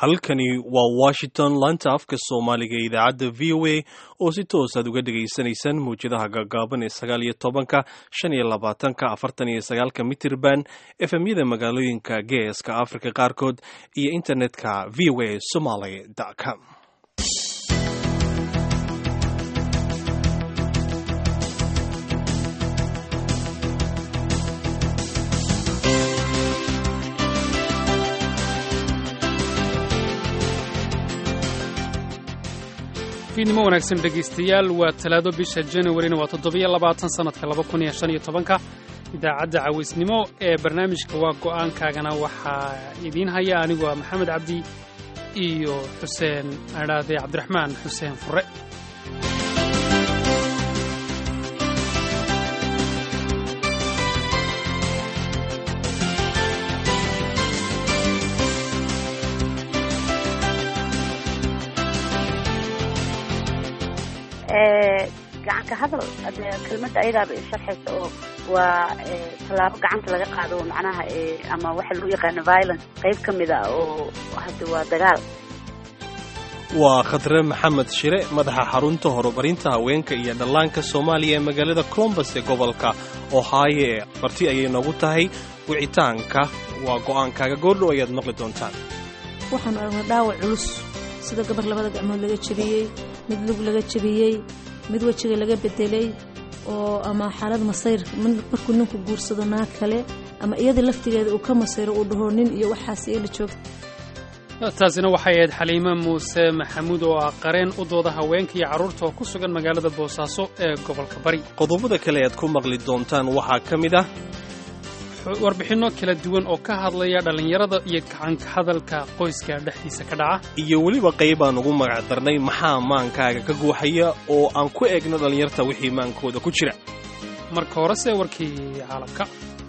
halkani waa washington laanta afka soomaaliga ee idaacadda v o a oo si toos aad uga dhegaysanaysaan mawjadaha gaagaaban ee sagaal iyo tobanka shan iyo labaatanka afartan iyo sagaalka mitirban efemyada magaalooyinka geeska africa qaarkood iyo internetka v o a somaly com fiidnimo wanaagsan dhegaystayaal waa talaado bisha januarina waa toddobiyo labaatan sannadka laba kun iyo shan iyo tobanka idaacadda cawaysnimo ee barnaamijka waa go'aankaagana waxaa idiin haya anigu ah maxamed cabdi iyo xuseen adhaade cabdiraxmaan xuseen fure gacanka hadal kelmadda ayadaaba sharxaysa oo waa tallaabo gacanta laga qaado macnaha ama waxa lagu yaqaano violence qayb ka mid a oo hade waa dagaal waa khadre maxamed shire madaxa xarunta horumarinta haweenka iyo dhallaanka soomaaliya ee magaalada colombus ee gobolka ohaayo ee marti ayay noogu tahay wicitaanka waa go'aankaaga goordhow ayaad maqli doontaan waxaanu aragnay dhaawac culus sida gabar labada gacmood laga jebiyey mid lug laga jebiyey mid wejiga laga bedelay oo ama xaalad masayr markuu ninku guursado naag kale ama iyadii laftigeeda uu ka masayro uu dhaho nin iyo waxaas iyala joogta taasina waxay ahayd xaliime muuse maxamuud oo ah qareen u dooda haweenka iyo carruurta oo ku sugan magaalada boosaaso ee gobolka bari qodobada kale aad ku maqli doontaan waxaa ka mid ah warbixinno kala duwan oo ka hadlaya dhallinyarada iyo gacanka hadalka qoyska dhexdiisa ka dhaca iyo weliba qaybaan ugu magac darnay maxaa maankaaga ka guuxaya oo aan ku eegno dhallinyarta wixii maankooda ku jira marka horese warkii caalamka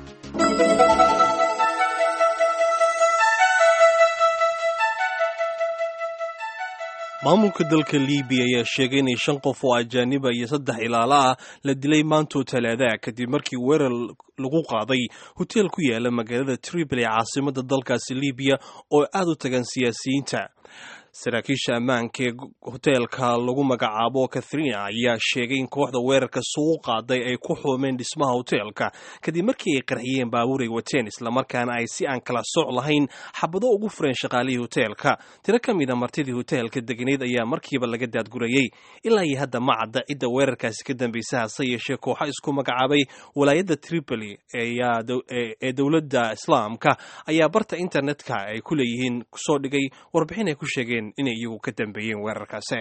maamulka dalka libiya ayaa sheegay inay shan qof oo ajaaniba iyo saddex ilaalo ah la dilay maantoo talaadaha kadib markii weerar lagu qaaday hoteel ku yaala magaalada tripoli ee caasimada dalkaasi libiya oo aad u tagan siyaasiyiinta saraakiisha ammaanka ee hoteelka lagu magacaabo katharina ayaa sheegay in kooxda weerarka suuqu qaaday ay ku xuumeen dhismaha hoteelka kadib markii ay qarxiyeen baabuur ay wateen islamarkaana ay si aan kala soc lahayn xabado ugu fureen shaqaalihii hoteelka tiro ka mida martidii hoteelka deganayd ayaa markiiba laga daadgurayey ilaa iyo hadda ma cadda cidda weerarkaasi ka dambaysa hase yeeshee kooxa isku magacaabay walaayadda tripoli ee dowladda islaamka ayaa barta internetka ay ku leeyihiin kusoo dhigay warbixin ay ku sheegeen inay iyagu ka dambeeyeen weerarkaasi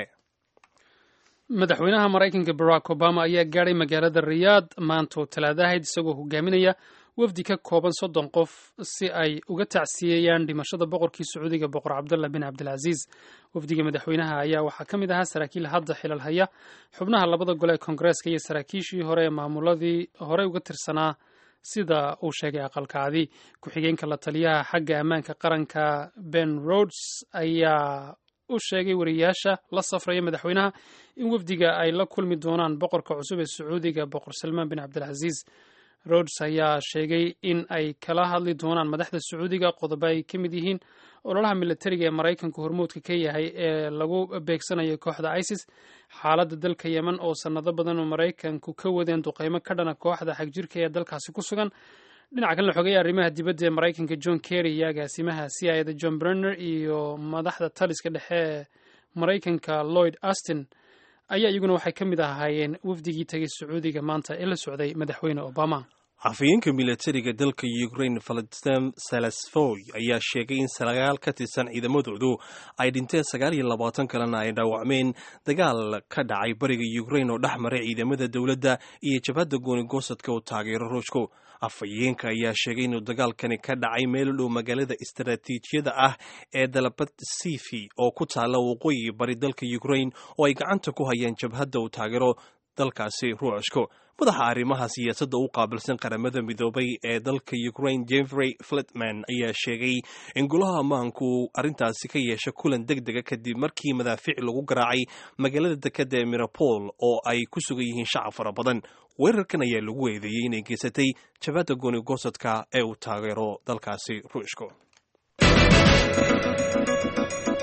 madaxweynaha maraykanka barack obama ayaa gaadhay magaalada riyaad maantoo talaadahayd isagoo hogaaminaya wafdi ka kooban soddon qof si ay uga tacsiyeeyaan dhimashada boqorkii sacuudiga boqor cabdallah bin cabdilcasiis wafdiga madaxweynaha ayaa waxaa ka mid ahaa saraakiil hadda xilal haya xubnaha labada gole ee koongareeska iyo saraakiishii hore ee maamuladii horey uga tirsanaa sida uu sheegay aqalkaadi ku-xigeenka la taliyaha xagga ammaanka qaranka ben rods ayaa u sheegay wariyaasha la safraya madaxweynaha in wafdiga ay la kulmi doonaan boqorka cusub ee sacuudiga boqor salmaan bin cabdilcasiis rods ayaa sheegay in ay kala hadli doonaan madaxda sacuudiga qodobo ay ka mid yihiin ololaha militariga ee maraykanku hormuudka ka yahay ee lagu beegsanayo kooxda isis xaaladda dalka yemen oo sannado badan oo maraykanku ka wadeen duqeymo ka dhana kooxda xagjirka ee dalkaasi ku sugan dhinaca kalena xogaya arrimaha dibadda ee maraykanka john kerry iyo agaasimaha c i da john brenner iyo madaxda taliska dhexe ee maraykanka lloyd astin ayaa iyaguna waxay ka mid ahaayeen wafdigii tegay sacuudiga maanta ee la socday madaxweyne obama afhayeenka militariga dalka ukraine valadislam salasfoy ayaa sheegay in sagaal ka tirsan ciidamadoodu ay dhinteen sagaal iyo labaatan kalena ay dhaawacmeen dagaal ka dhacay bariga ukraine oo dhex maray ciidamada dowladda iyo jabhadda goonigosadka oo taageero ruushku afhayeenka ayaa sheegay inuu dagaalkani ka dhacay meel u dhow magaalada istaraatiijiyada ah ee dalabad sifi oo ku taalla waqooyi bari dalka ukraine oo ay gacanta ku hayaan jabhadda uu taageero dalkaasi ruushku madaxa arrimaha siyaasadda u qaabilsan qaramada midoobay ee dalka ukraine jeffrey flitman ayaa sheegay in golaha ammaanku arrintaasi ka yeesha kulan deg dega kadib markii madaafiic lagu garaacay magaalada dekadda ee mirapol oo ay ku sugan yihiin shacab fara badan weerarkan ayaa lagu eedeeyey inay geysatay jabhadda goonigosadka ee uu taageero dalkaasi ruushku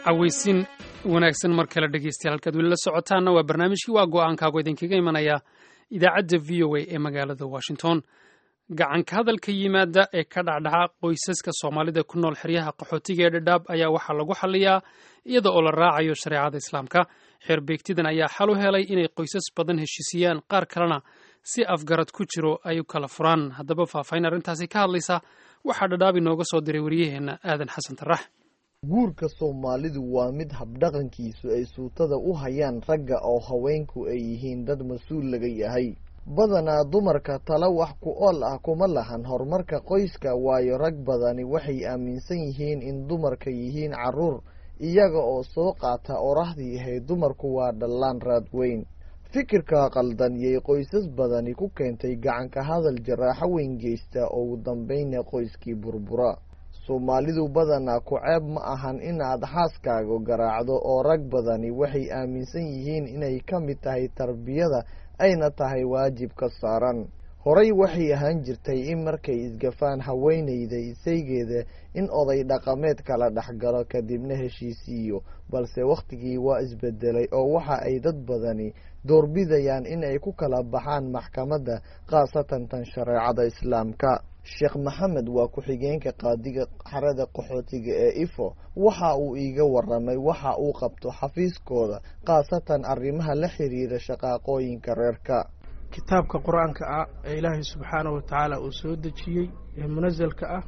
cawaysin wanaagsan mar kale dhegeystayaal halkaad weli la socotaanna waa barnaamijkii waa go-aankaagu idinkaga imanaya idaacadda v o a ee magaalada washington gacanka hadalka yimaada ee ka dhacdhaca qoysaska soomaalida ku nool xeryaha qaxootiga ee dhadhaab ayaa waxaa lagu xaliyaa iyada oo la raacayo shareecada islaamka xeerbeegtidan ayaa xal u helay inay qoysas badan heshiisiyaan qaar kalena si afgarad ku jiro ay u kala furaan haddaba faahfaahin arrintaasi ka hadlaysa waxaa dhadhaab inooga soo diray waryaheenna aadan xasan tarax guurka soomaalidu waa mid habdhaqankiisu ay suutada u hayaan ragga oo haweenku ay yihiin dad mas-uul laga yahay badanaa dumarka tala wax ku ool ah kuma lahan horumarka qoyska waayo rag badani waxay aaminsan yihiin in dumarka yihiin carruur iyaga oo soo qaata orahdii ahayd dumarku waa dhallaan raad weyn fikirka qaldan yay qoysas badani ku keentay gacanka hadal jaraaxo weyn geysta oo ugu dambayna qoyskii burbura soomaalidu badanaa ku ceeb ma ahan inaad xaaskaaga garaacdo oo rag badani waxay aaminsan yihiin inay ka mid tahay tarbiyada ayna tahay waajib ka saaran horey waxay ahaan jirtay in markay isgafaan haweenayda isaygeeda in oday dhaqameed kala dhexgalo kadibna heshiisiiyo balse wakhtigii waa isbedelay oo waxa ay dad badani doorbidayaan in ay ku kala baxaan maxkamadda khaasatan tan shareecada islaamka sheekh maxamed waa ku-xigeenka qaadiga xarada qaxootiga ee ifo waxa uu iiga waramay waxa uu qabto xafiiskooda khaasatan arrimaha la xiriira shaqaaqooyinka reerka kitaabka qur-aanka ah ee ilaahay subxaanahu watacaala uu soo dejiyey ee munasalka ah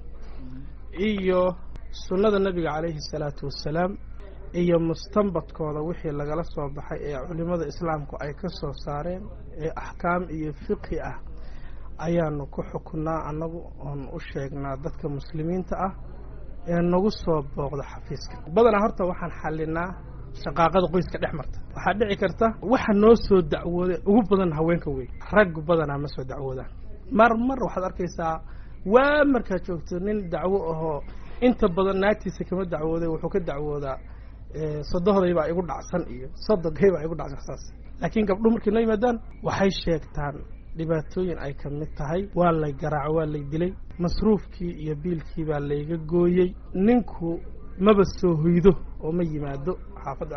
iyo sunnada nebiga calayhi salaatu wassalaam iyo mustanbadkooda wixii lagala soo baxay ee culimmada islaamku ay ka soo saareen ee axkaam iyo fiqhi ah ayaanu ku xukunnaa annagu oon u sheegnaa dadka muslimiinta ah ee nagu soo booqda xafiiska badanaa horta waxaan xallinaa shaqaaqada qoyska dhex marta waxaa dhici karta waxa noo soo dacwooday ugu badan haweenka wey raggu badanaa ma soo dacwoodaan mar mar waxaad arkaysaa waa markaad joogto nin dacwo ahoo inta badan naagtiisa kama dacwooday wuxuu ka dacwoodaa sodohdaybaa igu dhacsan iyo sodogaybaa igu dhacsan saas laakiin gabdho markay noo yimaadaan waxay sheegtaan dhibaatooyin ay ka mid tahay waa lay garaaco waa lay dilay masruufkii iyo biilkii baa layga gooyey ninku maba soo hoydo oo ma yimaado xaafadda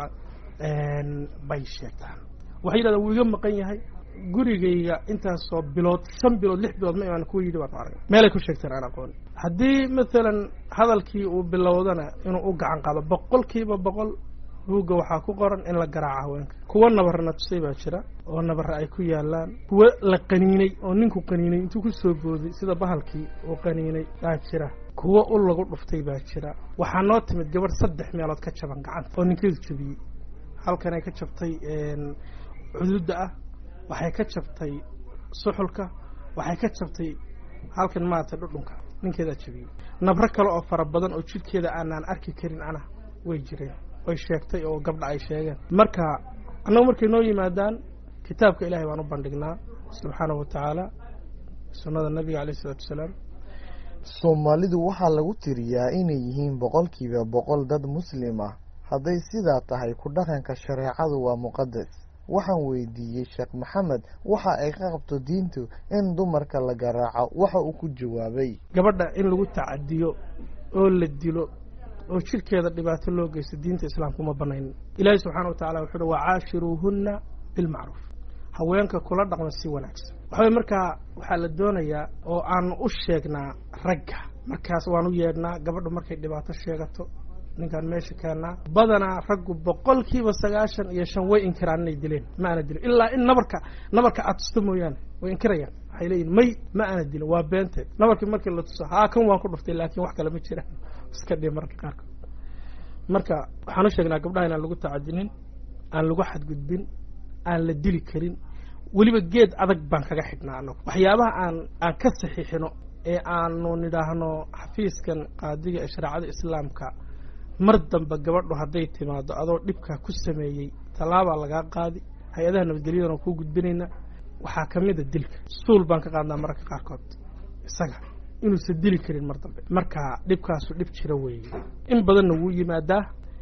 bay sheegtaan waxay yidhahdaan wuu iga maqan yahay gurigayga intaasoo bilood shan bilood lix bilood ma imaan kuwa yidhi baan arag meelay ku sheegteen aan aqoon haddii maalan hadalkii uu bilowdana inuu u gacan qaado boqol kiiba boqol buugga waxaa ku qoran in la garaaco haweenka kuwa nabarna tusay baa jira oo nabare ay ku yaalaan kuwa la qaniinay oo ninku qaniinay intuu ku soo booday sida bahalkii uu qaniinay baa jira kuwa ul lagu dhuftay baa jira waxaa noo timid gabadh saddex meelood ka jaban gacanta oo ninkeedu jabiyey halkanay ka jabtay cududda ah waxay ka jabtay suxulka waxay ka jabtay halkan maaragtay dhudhunka ninkeedaa jabiyey nabro kale oo fara badan oo jidhkeeda aanaan arki karin ana way jireen oy sheegtay oo gabdha ay sheegeen marka annagu markay noo yimaadaan kitaabka ilaahay baan u bandhignaa subxaanahu wa tacaala sunnada nabiga alayh isalaatu wasalaam soomaalidu waxaa lagu tiriyaa inay yihiin boqolkiiba boqol dad muslim ah hadday sidaa tahay ku dhaqanka shareecadu waa muqadas waxaan weydiiyey sheekh maxamed waxa ay ka qabto diintu in dumarka la garaaco waxa uu ku jawaabay gabadha in lagu tacadiyo oo la dilo oo jidhkeeda dhibaato loo geysto diinta islaamka uma banaynin ilaahi subxana wa tacala wuxuu uhi wacaashiruuhunna bilmacruuf haweenka kula dhaqma si wanaagsan waxaway markaa waxaa la doonayaa oo aanu u sheegnaa ragga markaas waan u yeedhnaa gabadhu markay dhibaato sheegato ninkaan meesha keennaa badanaa raggu boqol kiiba sagaashan iyo shan way inkiraan inay dileen ma ana dilin ilaa in nabarka nabarka aad tusto mooyaane way inkirayaan waxay leeyihin may ma ana dilin waa beenteed nabarkii markii la tuso haa kan waan ku dhuftay laakiin wax kale ma jiraan iska dhihi mararka qaarkood marka waxaan u sheegnaa gabdhaha inaan lagu tacadinin aan lagu xadgudbin aan la dili karin weliba geed adag baan kaga xidhnaa anagu waxyaabaha aan aan ka saxiixino ee aanu nidhaahno xafiiskan qaadiga ee shareecada islaamka mar dambe gabadhu hadday timaado adoo dhibkaa ku sameeyey tallaabaa lagaa qaadi hay-adaha nabadgelyadana waa kuu gudbinayna waxaa ka mid a dilka suul baan ka qaadnaa mararka qaarkood isaga inuusan dili karin mar dambe marka dhibkaasu dhib jira weeye in badanna wuu yimaadaa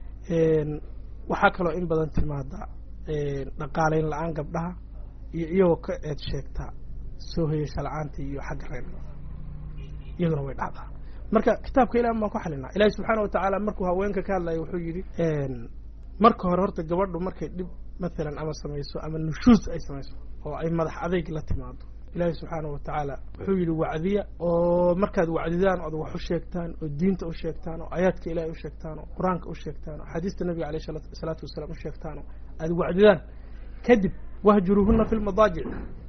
waxaa kaloo in badan timaadaa dhaqaalayn la-aan gabdhaha iyo iyagoo ka eed sheegta soo hoyasha la-aantii iyo xagga reer iyaduna way dhacdaa marka kitaabka ilaah baan ku xalinaa ilaahi subxaana wa tacaala markuu haweenka ka hadlaya wuxuu yidhi marka hore horta gabadhu markay dhib maalan ama samayso ama nushuus ay samayso oo ay madax adeyg la timaado ilaahi subxaana wa tacaala wuxuu yidhi wacdiya oo markaad wacdidaan ood wax u sheegtaan oo diinta u sheegtaan oo aayaadka ilahay u sheegtaan oo qur-aanka u sheegtaan oo axaadiista nabiga aleyh salaatu wasalaam u sheegtaan oo aad wacdidaan kadib wahjuruuhuna fi lmadaajic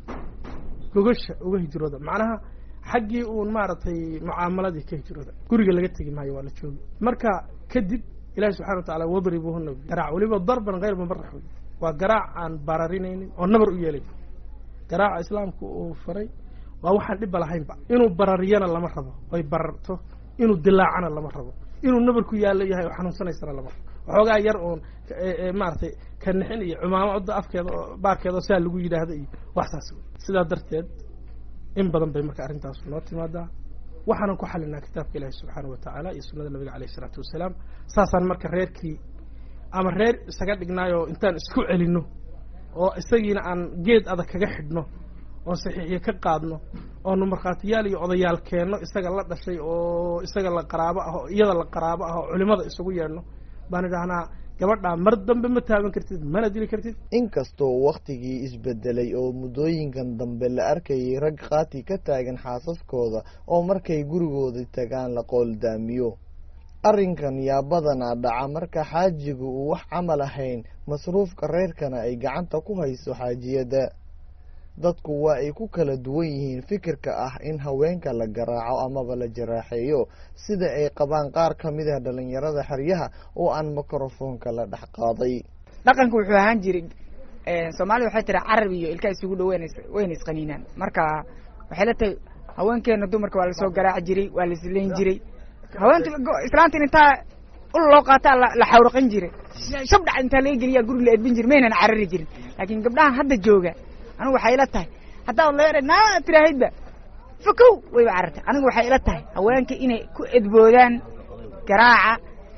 gogasha uga hijrooda macnaha xaggii uun maaragtay mucaamaladii ka hijrooda guriga laga tegi maayo waa la joogi marka kadib ilahi subxana wa tacala wadribuuhuna garaac weliba darban hayr mubarax wey waa garaac aan bararinaynin oo nabar u yeelay garaaca islaamku uu faray waa waxaan dhibba lahaynba inuu barariyana lama rabo oy bararto inuu dilaacana lama rabo inuu nabar ku yaallo yahay oo xanuunsanaysana lama rabo waxoogaa yar uun maaragtay kanixin iyo cumaamada afkeeda oo baarkeeda oo sidaa lagu yidhaahdo iyo wax saas wey sidaa darteed in badan bay marka arrintaas noo timaadaa waxaanan ku xalinaa kitaabka ilaahi subxaana wa tacaala iyo sunnada nabiga aleyh isalaatu wasalaam saasaan marka reerkii ama reer isaga dhignaayoo intaan isku celinno oo isagiina aan geed adag kaga xidhno oon saxiixiyo ka qaadno oonu markhaatiyaal iyo odayaal keenno isaga la dhashay oo isaga la qaraabo ah oo iyada la qaraabo ah oo culimada isugu yeedhno baan idhahnaa gabadhaa mar dambe ma taaban kartid mana dili kartid inkastoo wakhtigii isbedelay oo muddooyinkan dambe la arkayay rag qaati ka taagan xaasaskooda oo markay gurigooda tagaan la qooldaamiyo arrinkan yaa badanaa dhaca marka xaajigu uu wax camal ahayn masruufka reerkana ay gacanta ku hayso xaajiyadda dadku waa ay ku kala duwan yihiin fikirka ah in haweenka la garaaco amaba la jaraaxeeyo sida ay qabaan qaar ka mid ah dhalinyarada xeryaha oo aan mikrofoonka la dhex qaaday dhaqanka wuxuu ahaan jiray soomaalida waxay tiri carab iyo ilka isugu dhow wayna isqaniinaan marka waxay la tahay haweenkeena dumarka waa lasoo garaaci jiray waa laisleyn jiray haweenta islaantin intaa ul loo qaataa la xawraqin jiray shabdhac intaa laga geliyaa guriga la edbin jiri maynan carari jirin laakiin gabdhahan hadda jooga anigu waxay ila tahay haddaad leera naa tiraahidba fakow wayba carartay anigu waxay ila tahay haweenka inay ku edboodaan garaaca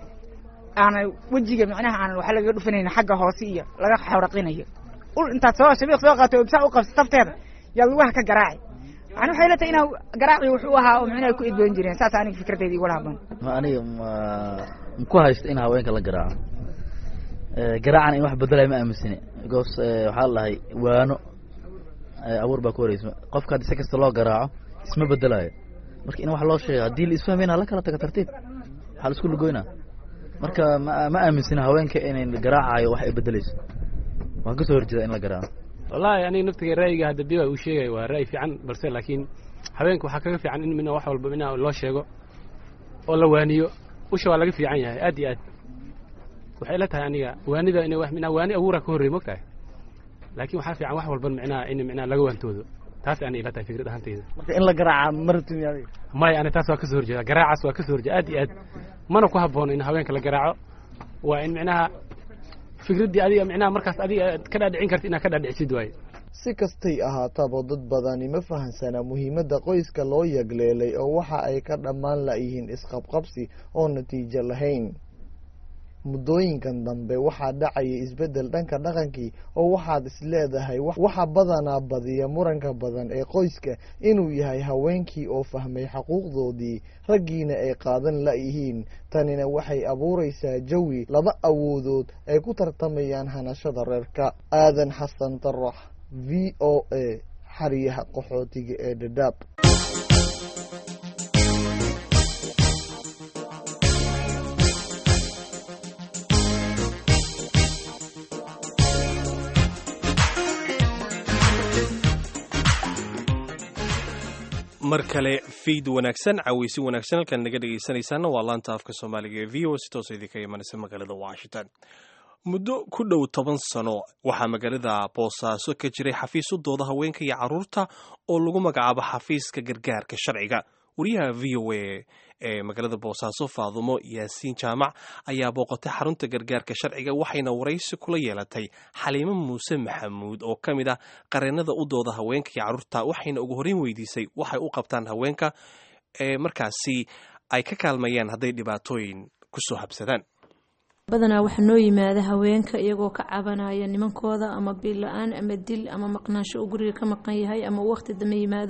aanay wejiga micnaha aanan waxa lagaga dhufanaynin xagga hoose iyo laga xawraqinayo ul intaad soo shabiiq soo qaato saa u qabsa tafteeda yaad lugaha ka garaaci yani waxay ila tahay inaa garaaci wuxuu ahaa oo micnaha ku edboon jireen saas aniga fikradeyda igula habboon aniga ma ku haysto in haweenka la garaaco garaacana in wax bedelayo ma aaminsani because waxaa la dhahay waano abuur baa ku horeysa qofka haddi si kasta loo garaaco isma bedelayo marka in wax loo sheego haddii la isfahmayna hala kala taga tartiib waxaa la isku lugoynaa marka ma ma aaminsani haweenka inay garaacayo wax ay bedeleyso waan kasoo horjeeda in la garaaco wallahi aniga naftiga ra'yiga hadda biba uu sheegaya waa ra'yi fiican balse laakiin haweenka waxaa kaga fiican in mina wax walba mina loo sheego oo la waaniyo usha waa laga fiican yahay aad iyo aad waxay ila tahay aniga waanida ina wax mina waani abuura ka horrey mogtahay laakiin waxaa fiican wax walban micnaha in micnaha laga waantoodo taas ani ila tahay fikrad ahantayda marka in la garaaca martimi adiga maya ani taas waa kasoo horjeeda garaacaas waa kasoo horjeeda aad iyo aad mana ku haboono in haweenka la garaaco waa in micnaha fikraddii adiga micnaha markaas adiga ka dhaadhicin karta inaad ka dhaadhicisid waaye si kastay ahaataba dad badani ma fahansana muhiimadda qoyska loo yagleelay oo waxa ay ka dhammaan layihiin isqabqabsi oo natiijo lahayn muddooyinkan dambe waxaa dhacaya isbeddel dhanka dhaqankii oo waxaad isleedahay waxa badanaa badiya muranka badan ee qoyska inuu yahay haweenkii oo fahmay xaquuqdoodii raggiina ay qaadan layihiin tanina waxay abuuraysaa jawi laba awoodood ay ku tartamayaan hanashada reerka aadan xasan tarax v o a xariyaha qaxootiga ee dhadhaab mar kale fiid wanaagsan caweysi wanaagsan halkaan naga dhegaysanaysaana waa laanta afka soomaaliga ee v o si toosa idinka imanaysa magaalada washington muddo ku dhow toban sano waxaa magaalada boosaaso ka jiray xafiis u dooda haweenka iyo carruurta oo lagu magacaabo xafiiska gargaarka sharciga wariyaha v o a ee magaalada boosaaso faadumo yaasiin jaamac ayaa booqatay xarunta gargaarka sharciga waxayna waraysi kula yeelatay xaliimo muuse maxamuud oo ka mid ah qareenada u dooda haweenka iyo carruurta waxayna ugu horreyn weydiisay waxay u qabtaan haweenka ee markaasi ay ka kaalmayaan hadday dhibaatooyin kusoo habsadaan badanaa waxaa noo yimaada haweenka iyagoo ka cabanaya nimankooda ama biil la-aan ama dil ama maqnaansho uu guriga ka maqan yahay ama uu waqti dama yimaado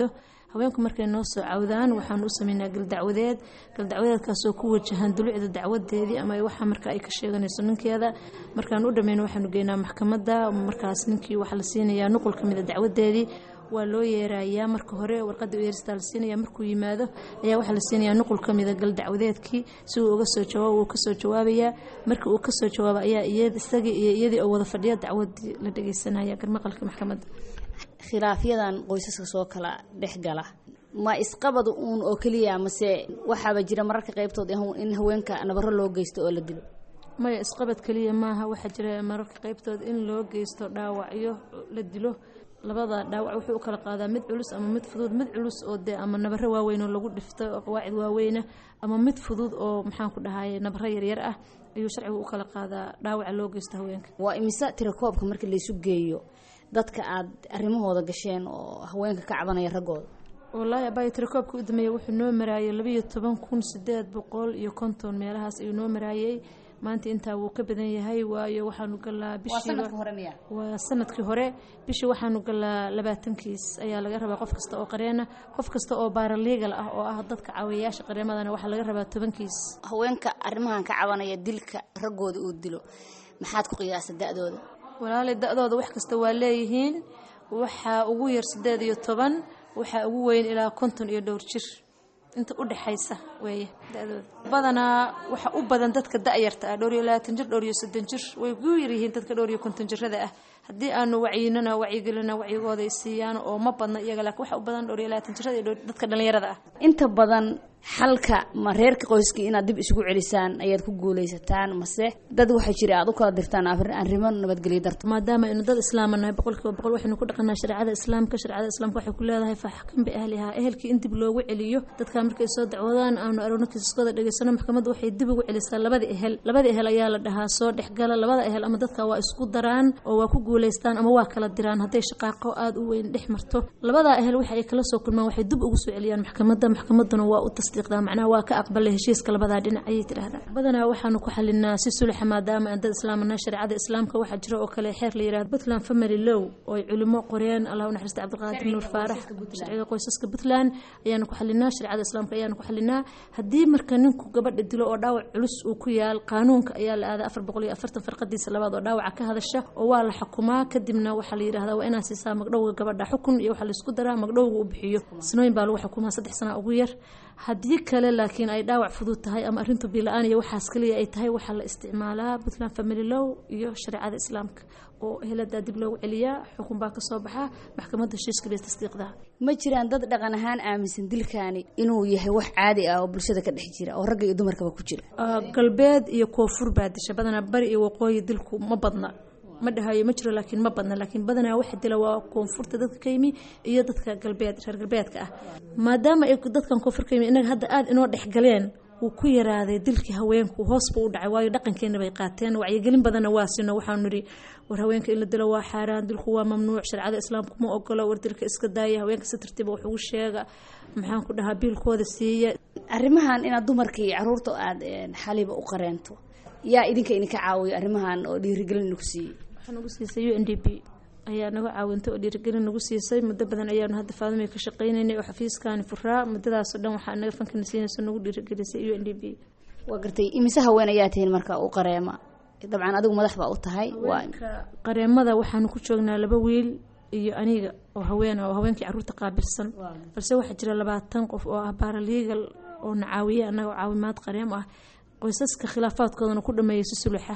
haweenku markay noo soo cawdaan waxaanu u sameynaa galdacwadeed galdacwadeedkaasoo ku wajahan dulucda dacwadeedii ama waxa marka ay ka sheeganayso ninkeeda markaan u dhameyno waxaanu geynaa maxkamadda markaas ninkii waxaa la siinayaa nuqul ka mid a dacwadeedii waa loo yeerayaa marka hore warqada yeeristaa la siinaya markuu yimaado ayaa waxaa la siinayaa nuqul ka mida gal dacwadeedkii si uu uga soo jawaabo wuu kasoo jawaabayaa marka uu kasoo jawaabo ayaa isagii iyo iyadii oo wada fadhiya dacwadii la dhegeysanaya garmaqalka maxkamadda khilaafyadan qoysaska soo kala dhex gala ma isqabad uun oo keliya mase waxaaba jira mararka qaybtood in haweenka nabaro loo geysto oo la dilo maya isqabad keliya maaha waxaa jira mararka qaybtood in loo geysto dhaawacyo la dilo labada dhaawac wuxuu u kala qaadaa mid culus ama mid fudud mid culus oo dee ama nabaro waaweyn oo lagu dhifto oo qawaacid waaweyna ama mid fudud oo maxaan ku dhahaye nabaro yaryar ah ayuu sharcigu u kala qaadaa dhaawaca loo geysto haweenka waa imise tirakoobka marka laysu geeyo dadka aad arrimahooda gasheen oo haweenka ka cabanaya raggooda wallaahi abaayo tirakoobka u dameeyey wuxuu noo maraayay labayo toban kun sideed boqol iyo konton meelahaas ayuu noo maraayey maanta intaa wuu ka badan yahay waayo waxaanu galaa bishiiba waa sanadkii hore bishii waxaanu galaa labaatankiis ayaa laga rabaa qof kasta oo qareena qof kasta oo baaraliigal ah oo ah dadka caawiyayaasha qareemadana waxaa laga rabaa tobankiis haweenka arrimahan ka cabanaya dilka raggooda uu dilo maxaad ku qiyaasa da-dooda walaalay da-dooda wax kasta waa leeyihiin waxaa ugu yar sideed iyo toban waxaa ugu weyn ilaa konton iyo dhowr jir inta u dhexaysa weeye da-dooda badanaa waxa u badan dadka da-yarta ah dhowr iyo labaatan jir dhowr iyo soddon jir way ku yaryihiin dadka dhowr iyo konton jirada ah haddii aanu wacyinana wacyigelina wacyigooda ay siiyaan oo ma badna iyaga laakiin waxa u badan dhowr iyo labaatan jirada iyo dadka dhallinyarada ah inta badan xalka ma reerka qoyskii inaad dib isugu celisaan ayaad ku guulaysataan mase dad waxaa jira aad u kala dirtaan arrimo nabadgelyo darto maadaama aynu dad islaama nahay boqolkiiba boqol waxaynu ku dhaqanaa shareecada islaamka shareecada islaamka waxay ku leedahay faaxkan biahlihaa ehelkii in dib loogu celiyo dadkaa markay soo dacwadaan aanu aragno kiisaskooda dhegeysano maxkamadda waxay dib ugu celisaa labada ehel labada ehel ayaa la dhahaa soo dhexgala labada ehel ama dadka waa isku daraan oo waa ku guulaystaan ama waa kala diraan hadday shaqaaqo aada u weyn dhex marto labadaa ehel waxa ay kala soo kulmaan waxay dib ugu soo celiyaan maxkamadda maxkamadduna waa u tasdiiqdaa macnaha waa ka aqbalay heshiiska labadaa dhinac ayay tidhaahdaa badanaa waxaanu ku xalinaa si suluxa maadaama aan dad islaamana shareecada islaamka waxaa jira oo kale xeer la yihahdo puntland family low oo ay culimo qoreen allah u naxariista cabdiqaadir nuur faarax sharciga qoysaska puntland ayaanu ku xalinaa shareecada islaamka ayaanu ku xalinaa haddii marka ninku gabadha dilo oo dhaawac culus uu ku yaal qaanuunka ayaa la aadaa afar boqol iyo afartan farqadiisa labaad oo dhaawaca ka hadasha oo waa la xukumaa kadibna waxaa la yidhahdaa waa inaa siisaa magdhowga gabadha xukun iyo waxaa laisku daraa magdhowga u bixiyo sinooyin baa lagu xukumaa saddex sana ugu yar haddii kale laakiin ay dhaawac fudud tahay ama arintu bila-aan iyo waxaas kaliya ay tahay waxaa la isticmaalaa puntland family low iyo shareecada islaamka oo eheladaa dib loogu celiyaa xukun baa kasoo baxaa maxkamadda heshiiska bay tasdiiqdaa ma jiraan dad dhaqan ahaan aaminsan dilkaani inuu yahay wax caadi ah oo bulshada ka dhex jira oo ragga iyo dumarkaba ku jira galbeed iyo koonfur baa disha badanaa bari iyo waqooyi dilku ma badna ma dhahayo ma jiro laakiin ma badna laakiin badanaa waxa dila waa koonfurta dadka ka yimi iyo dadka galbeed reer galbeedka ah maadaama ay dadkan koonfur ka yimi inaga hadda aada inoo dhexgaleen wuu ku yaraaday dilkii haweenku hoos buu u dhacay waayo dhaqankeena bay qaateen wacyigelin badanna waa sino waxaanu nidhi war haweenka in la dilo waa xaaraan dilku waa mamnuuc shareecada islaamku ma ogolo war dilka iska daaya haweenka si tartiiba wax ugu sheega maxaan ku dhahaa biilkooda siiya arrimahan inaad dumarka iyo caruurta aada xaliba u qareento yaa idinka idinka caawiyo arrimahan oo dhiirigelin ku siiyey waxaa nagu siisay u n d p ayaa naga caawintay oo dhiirigelin nagu siisay muddo badan ayaanu hadda faadumay ka shaqaynaynay oo xafiiskaani furaa muddadaasoo dhan waxaa naga fankana siinayso nagu dhiirigelisay u n d p waa gartay imise haween ayaa tihiin marka u qareema dabcan adigu madax baa u tahay qareemada waxaanu ku joognaa laba wiil iyo aniga oo haween oo haweenkii caruurta qaabilsan balse waxaa jira labaatan qof oo ah baaraliigal oo na caawiye annaga caawimaad qareem ah qoysaska khilaafaadkoodana ku dhameeyay si suluxa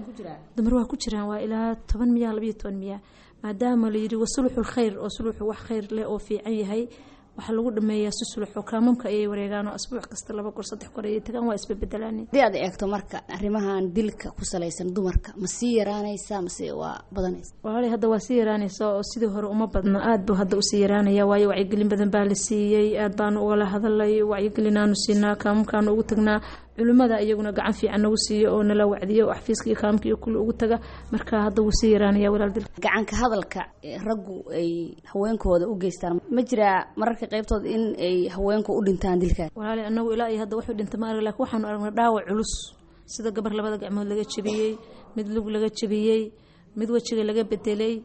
dumar waa ku jiraan waa ilaa toban miya labayo toban miya maadaama la yidhi wasuluxul khayr oo suluxu wax khayr leh oo fiican yahay waxaa lagu dhameeyaa si sulux oo kaamamka ayay wareegaan oo asbuuc kasta laba goor saddex goor ayay tagaan waa isbebedelaan haddii aad eegto marka arrimahan dilka ku salaysan dumarka ma sii yaraanaysa mase waa badanaysa walaalay hadda waa sii yaraanaysa oo sidii hore uma badna aad buu hadda usii yaraanaya waayo wacyigelin badan baa la siiyey aad baanu ugala hadalay wacyigelinaanu siinaa kaamamkaanu ugu tagnaa culimmada iyaguna gacan fiican nagu siiyo oo nala wacdiyo oo xafiiska iyo kaamka iyo kulli ugu taga marka hadda wuu sii yaraanaya walaal dilka gacanka hadalka raggu ay haweenkooda u geystaan ma jiraa mararka qaybtood in ay haweenku u dhintaan dilkaas walaalay anagu ilaa iyo hadda wuxuu dhinta ma arag lakin waxaanu aragnay dhaawac culus sida gabar labada gacmood laga jebiyey mid lug laga jebiyey mid wejiga laga bedelay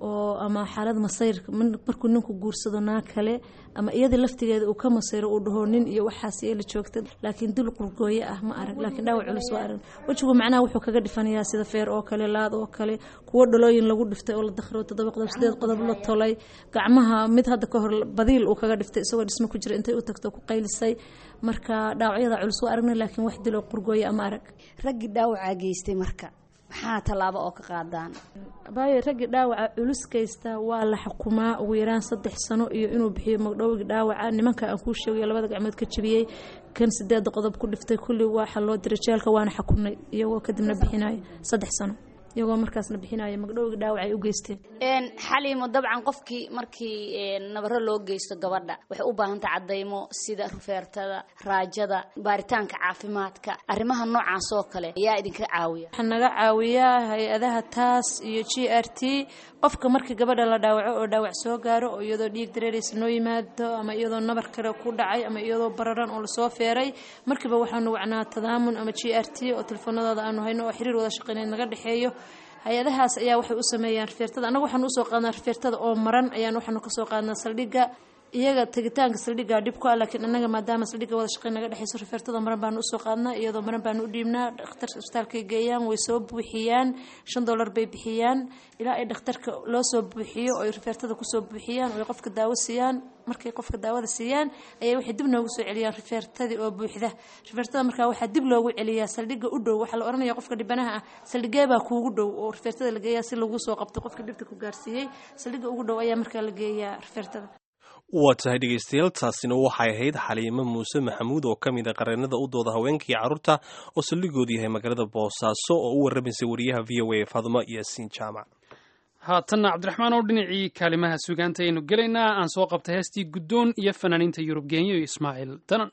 oo ama xaalad masayr markuu ninku guursado naa kale ama iyada laftigeeda uu ka masayro uu dhaho nin iyo waxaas la joogta laakiin dul qurgooye ah ma arag laakiin dhaawac culus waa arag wejigu macnaha wuxuu kaga dhifanayaa sida feer oo kale laad oo kale kuwo dhalooyin lagu dhiftay oo la dakhro toddoba qodob sideed qodob la tolay gacmaha mid hadda ka hor badiil uu kaga dhiftay isagoo dhismo ku jira intay u tagto ku qaylisay marka dhaawacyada culus waa aragna laakiin wax dil oo qurgooye ama arag raggii dhaawacaa geystay marka maxaa tallaabo oo ka qaadaan baayo raggii dhaawaca culus kaysta waa la xukumaa ugu yaraan saddex sano iyo inuu bixiyo magdhowgii dhaawaca nimanka aan kuu sheegayo labada gacmood ka jabiyey kan sideeda qodob ku dhiftay kulli waxa loo diray jeelka waana xukunay iyagoo kadibna bixinayo saddex sano iyagoo markaasna bixinayo magdhowgii dhaawac ay u geysteen xaliimo dabcan qofkii markii nabaro loo geysto gabadha waxay u baahantay cadaymo sida rufeertada raajada baaritaanka caafimaadka arrimaha noocaas oo kale ayaa idinka caawiya waxaa naga caawiyaa hay-adaha taas iyo g r t qofka markii gabadha la dhaawaco oo dhaawac soo gaaro oo iyadoo dhiig dareeraysa noo yimaado ama iyadoo nabar kale ku dhacay ama iyadoo bararan oo lasoo feeray markiiba waxaanu wacnaa tadaamun ama g r t oo telefoonadooda aanu hayno oo xiriir wada shaqeyneed naga dhexeeyo hay-adahaas ayaa waxay u sameeyaan rifeertada annaga waxaanu usoo qaadnaa rifeertada oo maran ayaan waxaanu kasoo qaadnaa saldhigga iyaga tegitaanka saldhigga dhib ku ah laakiin annaga maadaama saldhigga wada shaqeyn naga dhexeyso rifeertada maran baanu usoo qaadnaa iyadoo maran baanu u dhiibnaa dhakhtarka isbitaalkay geeyaan way soo buuxiyaan shan dollar bay bixiyaan ilaa ay dhakhtarka loo soo buuxiyo oo ay rifeertada kusoo buuxiyaan oo ay qofka daawo siiyaan markay qofka daawada siiyaan ayay waxay dib noogu soo celiyaan rifeertadii oo buuxda rifeertada markaa waxaa dib loogu celiyaa saldhigga u dhow waxaa la oranaya qofka dhibanaha ah saldhigee baa kuugu dhow oo rifeertada la geeyaa si lagu soo qabto qofka dhibta ku gaarsiiyey saldhigga ugu dhow ayaa markaa la geeyaa rifeertada waa tahay dhegaystayaal taasina waxay ahayd xaliimo muuse maxamuud oo ka mid a qareenada u dooda haweenkii carruurta oo saldhigoodu yahay magaalada boosaaso oo u warramaysay wariyaha v o a faadmo yaasiin jaamac haatanna cabdiraxmaan oo dhinacii kaalimaha sugaanta aynu gelaynaa aan soo qabtay heestii guddoon iyo fanaaniinta yurub geenyo iyo ismaaciil danan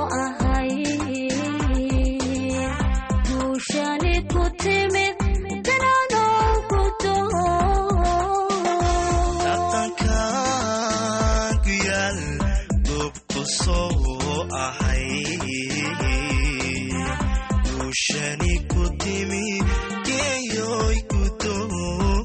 ku timid soo ahay guushani ku timi geeyoy gudoon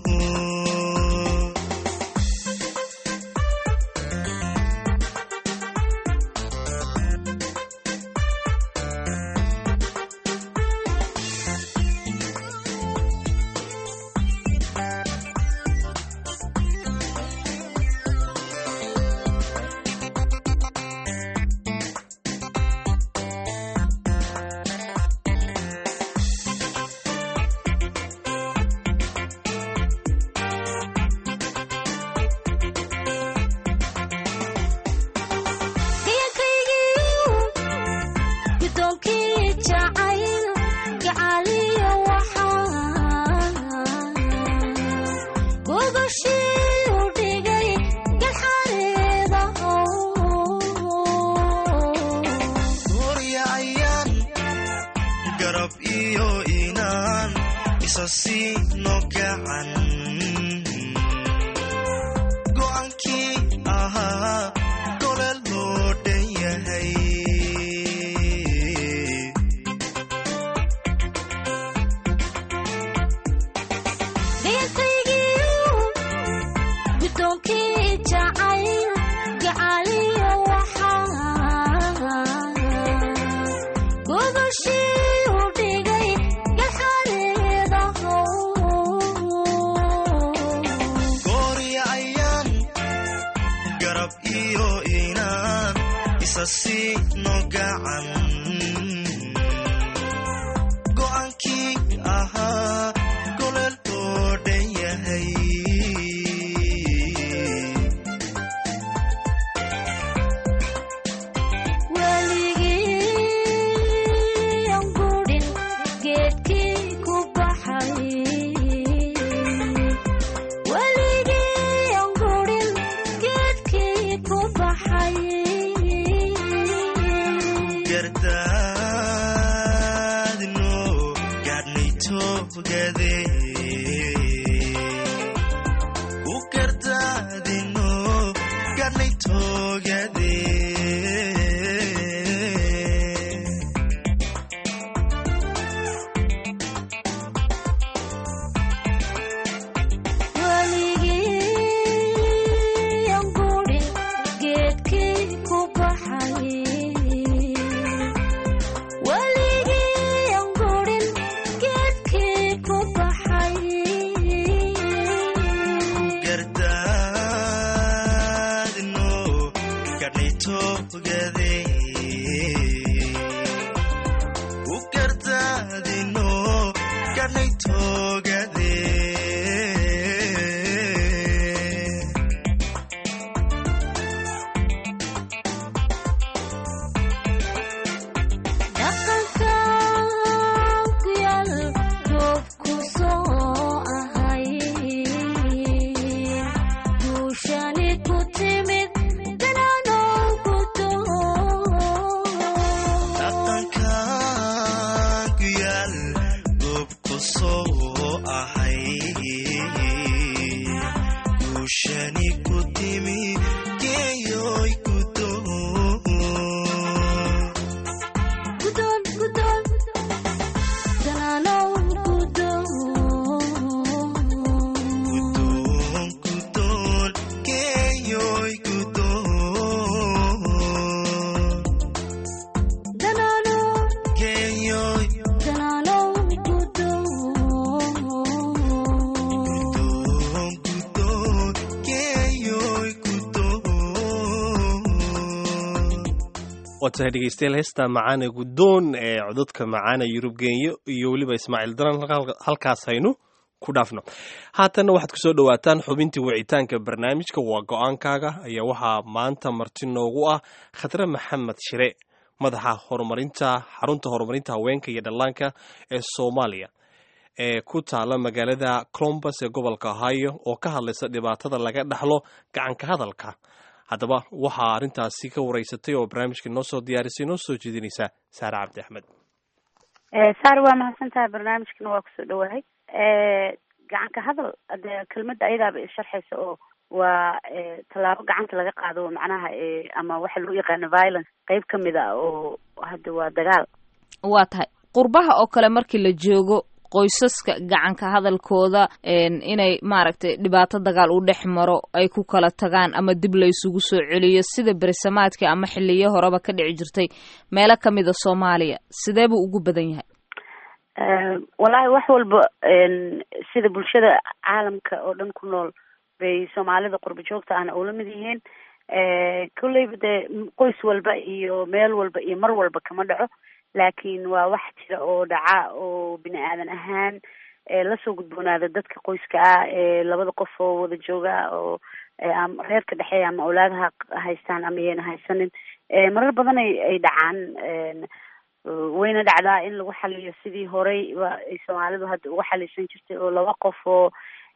Gloria ayaan garab iyo inaan isa siino gacan go'aankii ahaa gole loo dhan yahay Gloria ayaan garab iyo inaan isa siino gacan go'aankii ahaa gole loo dhan yahay gardaadno gaadhnay toogade ku gardaadino gaadhnay toogade gardaadno gaadhnay toogade ku gardaadino gaadhnay toogade dhaqankan ku yaal goobku soo ahay guushani ku timi geeyoy gudoon gudoon gudoon geeyoy gudoon geeyoy gudoon gudoon geeyoy gudoon waa tahay dhegeystayaal heesta macaane guddoon ee codadka macaana yurub genyo iyo weliba ismaaciil daran halka- halkaas haynu ku dhaafno haatanna waxaad kusoo dhowaataan xubintii wicitaanka barnaamijka waa go-aankaaga ayaa waxaa maanta marti noogu ah khadre maxamed shire madaxa horumarinta xarunta horumarinta haweenka iyo dhallaanka ee soomaaliya ee ku taala magaalada colombus ee gobolka ohio oo ka hadlaysa dhibaatada laga dhaxlo gacanka hadalka haddaba waxaa arrintaasi ka wareysatay oo barnaamijka noo soo diyaarisay noo soo jeedinaysa saare cabdi axmed saar waa mahadsan tahay barnaamijkana waa kusoo dhawahay gacanka hadal de kelmadda ayadaaba isharxaysa oo waa tallaabo gacanta laga qaado macnaha ama waxa loo yaqaano violence qeyb ka mid a oo hadda waa dagaal waa tahay qurbaha oo kale markii la joogo qoysaska gacanka hadalkooda inay maaragtay dhibaato dagaal u dhex maro ay ku kala tagaan ama dib la isugu soo celiyo sida berisamaadkii ama xiliyo horeba ka dhici jirtay meelo kamida soomaaliya sidee buu ugu badan yahay wallaahi wax walba sida bulshada caalamka oo dhan ku nool bay soomaalida qurba joogta ahna ula mid yihiin kolleyba dee qoys walba iyo meel walba iyo mar walba kama dhaco laakiin waa wax jira oo dhaca oo bini aadan ahaan lasoo gudboonaada dadka qoyska ah ee labada qof oo wada jooga oo ama reerka dhexeeya ama awlaadaha haystaan ama iyayna haysanin marar badan ay ay dhacaan wayna dhacdaa in lagu xaliyo sidii horey ay soomaalidu hadda uga xalisan jirtay oo laba qof oo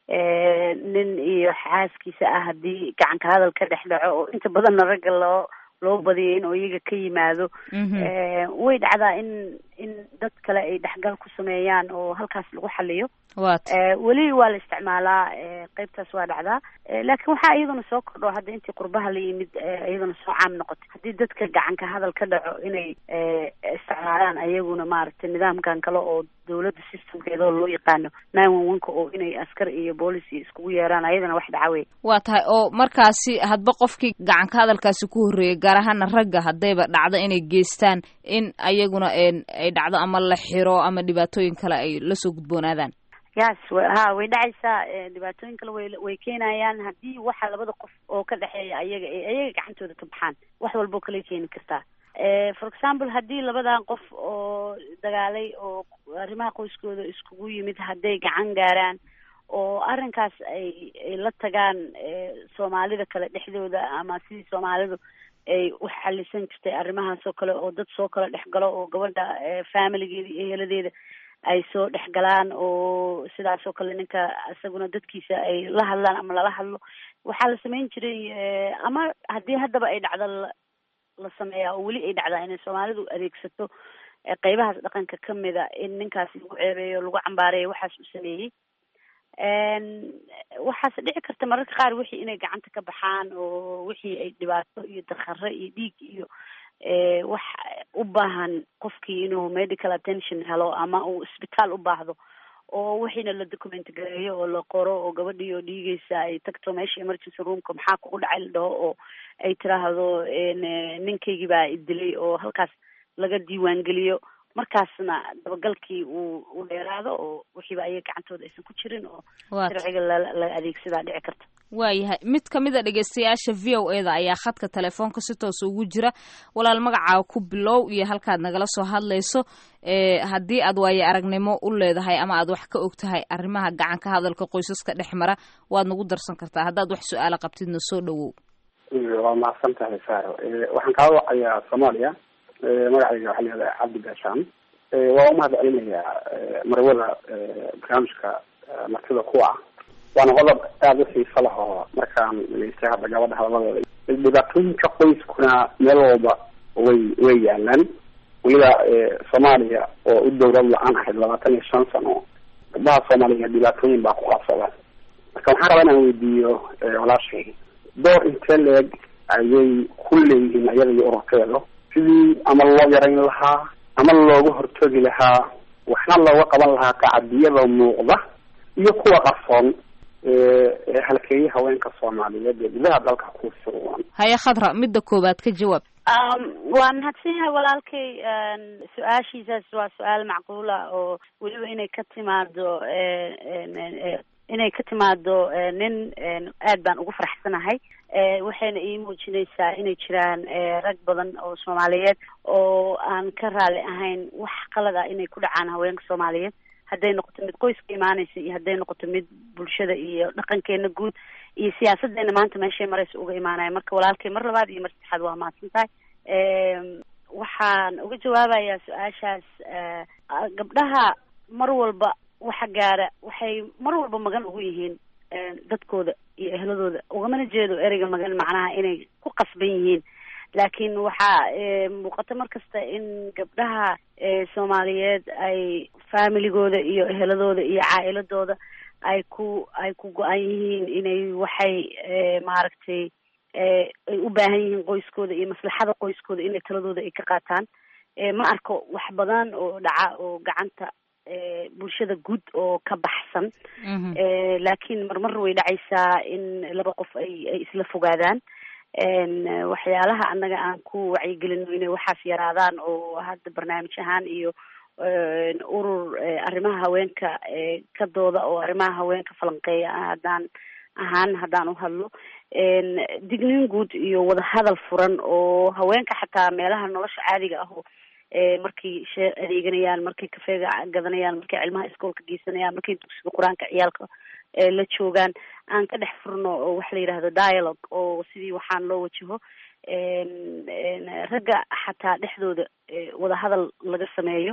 nin iyo xaaskiisa ah haddii gacanka hadal ka dhex dhaco oo inta badanna ragga loo loo badiyay in oo iyaga ka yimaado way dhacdaa in in dad kale ay dhexgal ku sameeyaan oo halkaas lagu xaliyo weli waa la isticmaalaa qeybtaas waa dhacdaa laakiin waxaa iyaduna soo kordho hadda intii qurbaha la yimid iyaduna soo caam noqotay haddii dadka gacanka hadal ka dhaco inay isticmaalaan ayaguna maaragtay nidaamkan kale oo dawladda systemkeeda oo loo yaqaano nine one one-ka oo inay askar iyo boolis iyo iskugu yeeraan ayadana wax dhaca wey waa tahay oo markaasi hadba qofkii gacanka hadalkaasi ku horreeyay gaar ahaana ragga haddayba dhacdo inay geystaan in ayaguna ay dhacdo ama la xiro ama dhibaatooyin kale ay lasoo gudboonaadaan yas ha way dhacaysaa dhibaatooyin kale way way keenayaan haddii waxa labada qof oo ka dhexeeya ayaga ay ayaga gacantooda ka baxaan wax walboo kale keeni kartaa for example haddii labadan qof oo dagaalay oo arrimaha qoyskooda iskugu yimid hadday gacan gaaraan oo arrinkaas ay ay la tagaan soomaalida kale dhexdooda ama sidii soomaalidu ay u xalisan jirtay arrimahaas oo kale oo dad soo kala dhex galo oo gabadha familigeeda iyo heladeeda ay soo dhex galaan oo sidaas oo kale ninka isaguna dadkiisa ay la hadlaan ama lala hadlo waxaa la samayn jiray ama haddii haddaba ay dhacdo la sameeyaa oo weli ay dhacdaa inay soomaalidu adeegsato qeybahaas dhaqanka kamida in ninkaas lagu ceebeeyo lagu cambaareeyo waxaas uu sameeyey waxaase dhici karta mararka qaar wixii inay gacanta ka baxaan oo wixii ay dhibaato iyo dakare iyo dhiig iyo wax u baahan qofkii inuu medical attention helo ama uu isbitaal u baahdo oo wixiina la document gareeyo oo la qoro oo gabadhii oo dhiigeysa ay tagto meesha emergency roomka maxaa kugu dhacay la dhaho oo ay tiraahdo ninkaygii baa idilay oo halkaas laga diiwaangeliyo markaasna dabagalkii uu u dheeraado oo wixiiba ayaga gacantooda aysan ku jirin oo sharciga la adeegsadaa dhici karta waayahay mid ka mid a dhegeystayaasha v o e da ayaa khadka telefoonka si toosa ugu jira walaal magacaaga ku bilow iyo halkaad nagala soo hadlayso haddii aad waayo aragnimo u leedahay ama aad wax ka og tahay arrimaha gacanka hadalka qoysaska dhex mara waad nagu darsan kartaa haddaad wax su-aala qabtidna soo dhawow waa mahadsan tahay saaro waxaan kaa wacayaa soomaaliya magacayga waxaa layihahdaa cabdi gaashaan waa umahad celinayaa marwada barnaamijka martida ku ah waana qodob aada u xiiso lah oo markaan dhegeystay hadda gabadha hadaladeeda dhibaatooyinka qoyskuna meel walba way way yaalaan weliba soomaaliya oo u dowlad la-aan ahayd labaatan iyo shan sano gabdaha soomaaliya dhibaatooyin baa ku qabsada marka waxaan rabaa inaan weydiiyo walaashay door intee leeg ayay ku leeyihiin ayada iyo ururkeedu sidii ama loo yarayn lahaa ama looga hortoogi lahaa waxna looga qaban lahaa tacadiyada muuqda iyo kuwa qarsoon halkeeye haweenka soomaaliyeed ee gudaha dalka ku sugan haya khadra midda koowaad ka jawaab waa mahadsan yahay walaalkay su-aashiisaas waa su-aal macquula oo weliba inay ka timaado inay ka timaado nin aad baan ugu faraxsanahay waxayna ii muujinaysaa inay jiraan rag badan oo soomaaliyeed oo aan ka raali ahayn wax qalad ah inay ku dhacaan haweenka soomaaliyeed hadday noqoto mid qoyska imaanaysa iyo hadday noqoto mid bulshada iyo dhaqankeena guud iyo siyaasadeena maanta meeshay maraysa uga imaanaya marka walaalkay mar labaad iyo mar saddexaad waa mahadsan tahay waxaan uga jawaabayaa su-aashaas gabdhaha mar walba waxa gaara waxay mar walba magan ugu yihiin dadkooda iyo ehladooda ugamana jeedo ereyga magan macnaha inay ku qasban yihiin laakiin waxaa muuqata mar kasta in gabdhaha soomaaliyeed ay familigooda iyo eheladooda iyo caa'iladooda ay ku ay ku go-an yihiin inay waxay maaragtay ay u baahan yihiin qoyskooda iyo maslaxada qoyskooda inay taladooda ay ka qaataan ma arko wax badan oo dhaca oo gacanta bulshada guud oo ka baxsan laakiin marmar way dhacaysaa in laba qof ay ay isla fogaadaan waxyaalaha annaga aan ku wacyigelino inay waxaas yaraadaan oo hadda barnaamij ahaan iyo urur arrimaha haweenka ka dooda oo arrimaha haweenka falanqeeya haddaan ahaan haddaan u hadlo digniin guud iyo wadahadal furan oo haweenka xataa meelaha nolosha caadiga ah oo markay shee adeeganayaan markay kafeega gadanayaan markay cilmaha iskoolka geysanayaan markay dugsiga qur-aanka ciyaalka la joogaan aan ka dhex furno oo waxa la yidhahdo dialogue oo sidii waxaan loo wajaho ragga xataa dhexdooda wadahadal laga sameeyo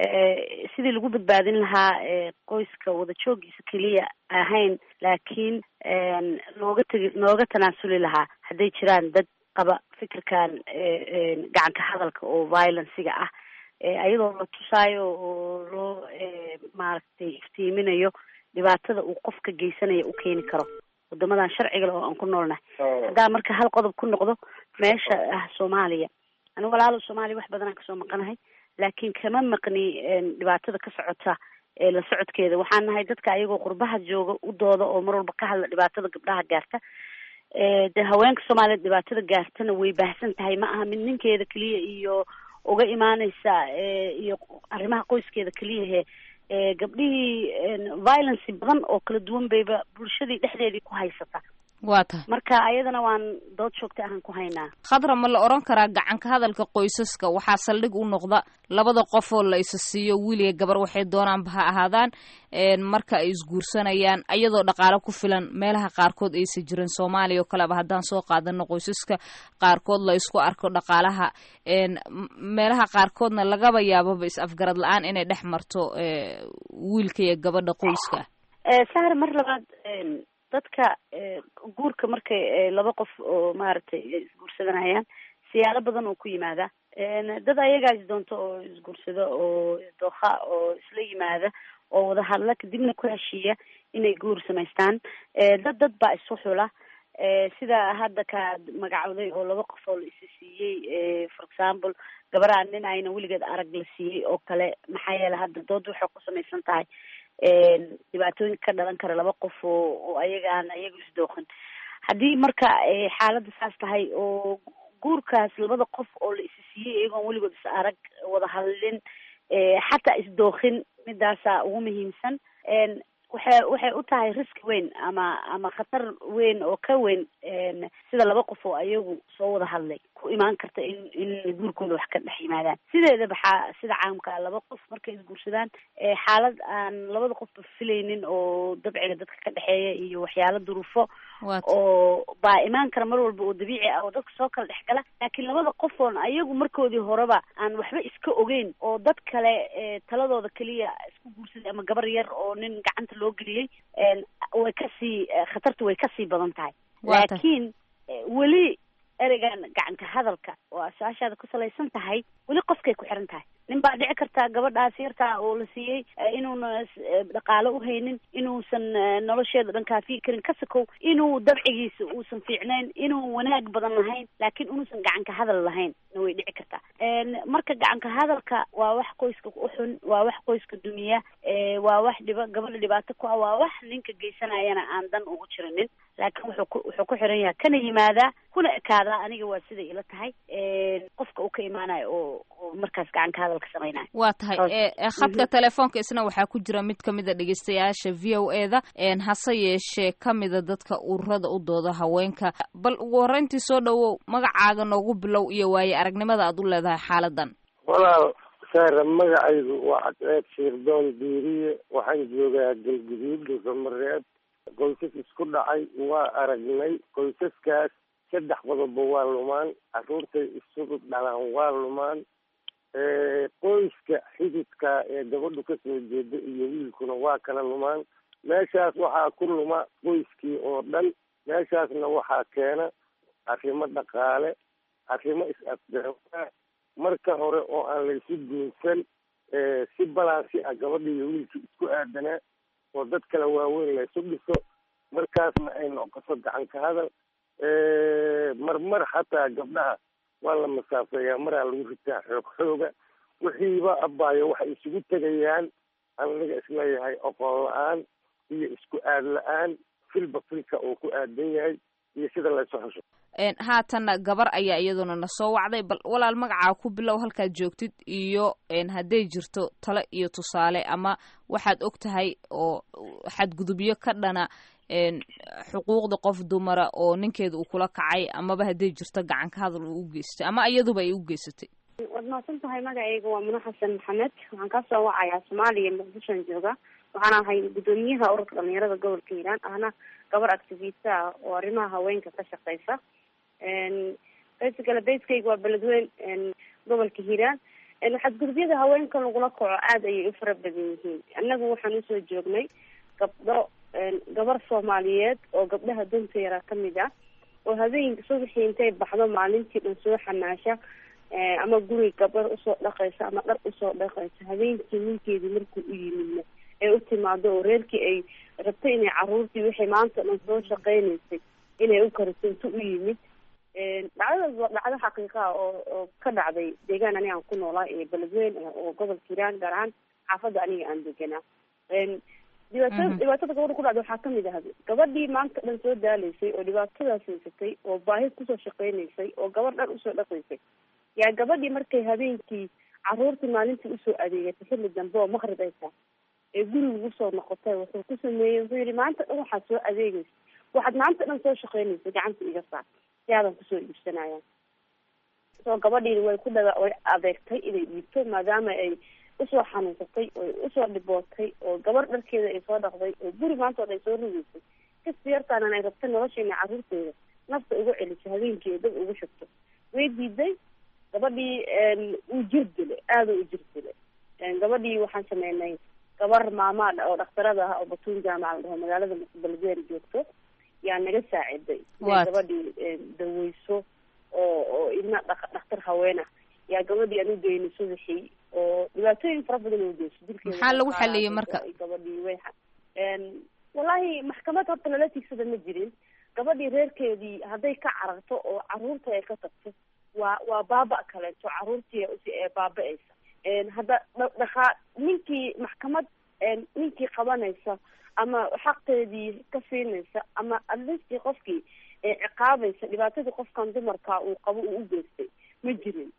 sidii lagu badbaadin lahaa qoyska wada joogiisa keliya ahayn laakiin looga tegi looga tanaasuli lahaa hadday jiraan dad qaba fikirkan gacanka hadalka oo violenciga ah ayadoo la tusaayo oo loo maaragtay iftiiminayo dhibaatada uu qofka geysanaya u keeni karo wadamadan sharciga le oo aan ku noolnahay haddaa marka hal qodob ku noqdo meesha ah soomaaliya anigu walaalo soomaaliya wax badanaan kasoo maqanahay laakiin kama maqni dhibaatada ka socota la socodkeeda waxaan nahay dadka ayagoo qurbaha jooga u dooda oo mar walba ka hadla dhibaatada gabdhaha gaarta de haweenka soomaaliyeed dhibaatada gaartana way baahsan tahay ma aha mid ninkeeda keliya iyo uga imaaneysa iyo arrimaha qoyskeeda keliyahe gabdhihii violence badan oo kala duwan bayba bulshadii dhexdeedii ku haysata waa tahay marka ayadana waan dood joogta ahaan ku haynaa khadra ma la odhan karaa gacanka hadalka qoysaska waxaa saldhig u noqda labada qof oo la isa siiyo wiiliga gabar waxay doonaanba ha ahaadaan marka ay isguursanayaan ayadoo dhaqaale ku filan meelaha qaarkood aysa jirin soomaaliya oo kaleba haddaan soo qaadano qoysaska qaarkood la isku arko dhaqaalaha meelaha qaarkoodna lagaba yaababa is afgarad la-aan inay dhex marto wiilka iyo gabadha qoyska sahar mar labaad dadka guurka markay laba qof oo maaragtay isguursadanayaan siyaalo badan oo ku yimaada dad ayagaa isdoonto oo isguursado oo isdooha oo isla yimaada oo wada hadla kadibna ku heshiiya inay guur samaystaan dad dad baa isu xula sida hadda kaad magacowday oo laba qof oo la isi siiyey for example gabaraan nin ayna weligeed arag la siiyey oo kale maxaa yeele hadda dood waxay ku samaysan tahay dhibaatooyinka ka dhalan kara laba qof oo oo ayagaan ayaga isdooqin haddii marka xaaladda saas tahay oo guurkaas labada qof oo la isi siiyey iyagoon weligood is arag wada hadlin xataa isdooqin midaasa ugu muhiimsan waxay waxay u tahay riski weyn ama ama khatar weyn oo ka weyn sida laba qof oo ayagu soo wada hadlay ku imaan karta in in guurkooda wax ka dhex yimaadaan sideedaba xaa sida caamka laba qof markay isguursadaan xaalad aan labada qofba filaynin oo dabciga dadka ka dhexeeya iyo waxyaalo duruufo oo baa imaan kara mar walba oo dabiici ah oo dadka soo kala dhex gala laakiin labada qof oon ayagu markoodii horeba aan waxba iska ogeyn oo dad kale taladooda keliya isku guursaday ama gabar yar oo nin gacanta loo geliyey way kasii khatartu way kasii badan tahay laakiin weli ereygan gacanka hadalka oo asaashaada ku salaysan tahay weli qofkay ku xiran tahay nin baa dhici kartaa gabadhaas yartaa oo la siiyey inuuna dhaqaalo uhaynin inuusan nolosheeda dhan kaafiyi karin ka sakow inuu dabcigiisa uusan fiicnayn inuu wanaag badan lahayn laakiin inuusan gacanka hadal lahayn na way dhici kartaa marka gacanka hadalka waa wax qoyska uxun waa wax qoyska dumiya waa wax dhiba gabadha dhibaato ku ah waa wax ninka geysanayana aan dan ugu jirinin laakiin wuxuu ku wuxuu ku xiran yahay kana yimaadaa kuna ekaadaa aniga waa siday ila tahay qofka uu ka imaanayo oo oo markaas gacanka hadalka samaynayo waa tahay khadka telefoonka isna waxaa ku jira mid ka mida dhegeystayaasha v o e da hase yeeshee ka mida dadka ururada u dooda haweenka bal ugu horreyntii soo dhowow magacaaga noogu bilow iyo waaye aragnimada aad u leedahay xaaladan walaal saara magacaygu waa cadceed shiirdoon diiriye waxaan joogaa galguduud dhulkamareeb qoysas isku dhacay waa aragnay qoysaskaas saddex qodoba waa lumaan carruurtay isugu dhalaan waa lumaan qoyska xididka ee gabadhu kasoo jeeda iyo wiilkuna waa kala lumaan meeshaas waxaa ku luma qoyskii oo dhan meeshaasna waxaa keena arrimo dhaqaale arrimo is-afgarawaa marka hore oo aan laysu guunsan si balansi ah gabadha iyo wiilkii isku aadanaa oo dad kale waaweyn la isu dhiso markaasna ay noqoto gacan ka hadal marmar xataa gabdhaha waa la masaafeeyaa maraa lagu ritaa xoog xooga wixiiba abaayo waxay isugu tegayaan aniga isleeyahay oqoon la-aan iyo isku aad la-aan filba filka uu ku aadan yahay iyo sida la isu xusho haatanna gabar ayaa iyaduna na soo wacday bal walaal magacaa ku bilow halkaad joogtid iyo hadday jirto talo iyo tusaale ama waxaad og tahay oo xadgudubyo ka dhana xuquuqda qof dumara oo ninkeeda uu kula kacay amaba hadday jirto gacan ka hadal uu u geystay ama iyaduba ay u geysatay waad mahadsan tahay magacayga waa muna xasan maxamed waxaan kasoo wacayaa soomaaliya muqdishoan jooga waxaan ahay guddoomiyaha ururka dhalinyarada gobolka hiiraan ahna gabar activista ah oo arrimaha haweenka ka shaqeysa basically baskeyga waa beledweyn gobolka hiiraan xadgudubyada haweenka lagula kaco aada ayay u fara badan yihiin annagu waxaan usoo joognay gabdho gabar soomaaliyeed oo gabdhaha danta yaraa kamid ah oo habeenka subaxii intay baxdo maalintii dhan soo xamaasha ama guri gabar usoo dhaqaysa ama dhar usoo dhaqaysa habeenkii ninkeedii markuu u yimidna ay u timaado oo reerkii ay rabto inay caruurtii waxay maanta dhan soo shaqeynaysay inay u kariso intu u yimid dhacdadaas waa dhacdo xaqiiqa ah oo oo ka dhacday deegaan aniga aan ku noolaa ee beledweyn oo gobolka hiiraan gaar ahaan xaafadda aniga aan deganaa dhibaatada dhibaatada gabadha ku dhacda waxaa kamid ah gabadhii maanta dhan soo daaleysay oo dhibaatadaas haysatay oo baahi kusoo shaqeynaysay oo gabar dhan usoo dhaqaysay yaa gabadhii markay habeenkii caruurtii maalintii usoo adeegatay xilli dambe oo maqrib ay tahay ee guriga usoo noqotay wuxuu ku sameeyey wuxuu yihi maanta dhan waxaad soo adeegaysa waxaad maanta dhan soo shaqeynaysa gacanta iga saar si aadan kusoo iibsanayaan soo gabadhiina way ku dhaga way adeegtay inay dhiibto maadaama ay usoo xanuunsatay oo usoo dhibootay oo gabar dharkeeda ay soo dhaqday oo guri maanta oo ay soo rugeysay kasi yartaanan ay rabtay nolosha inay carruurteeda nafta ugu celiso habeenkii dad ugu shugto way diiday gabadhii uu jir dilay aada u jir dilay gabadhii waxaan sameynay gabar maamaa oo dhakhtarada ah oo batuun jaamaca la dhaho magaalada beledweyne joogto yaa naga saaciday inay gabadhii daweyso oo oo ilma dhakhtar haween ah yaa gabadhii aan u geynay subaxii oo dhibaatooyin fara badan oo geyso dilkeeda maxaa lagu xaliyey marka gabadhii way wallahi maxkamad horta lala tigsada ma jirin gabadhii reerkeedii hadday ka cararto oo caruurta ay ka tagto waa waa baaba kaleeto caruurtii ee baaba-aysa hadda dhaqaa ninkii maxkamad ninkii qabanaysa ama xaqeedii ka siinaysa ama atleastii qofkii ciqaabaysa dhibaatadii qofkan dumarka uu qabo uu u geystay ma jirin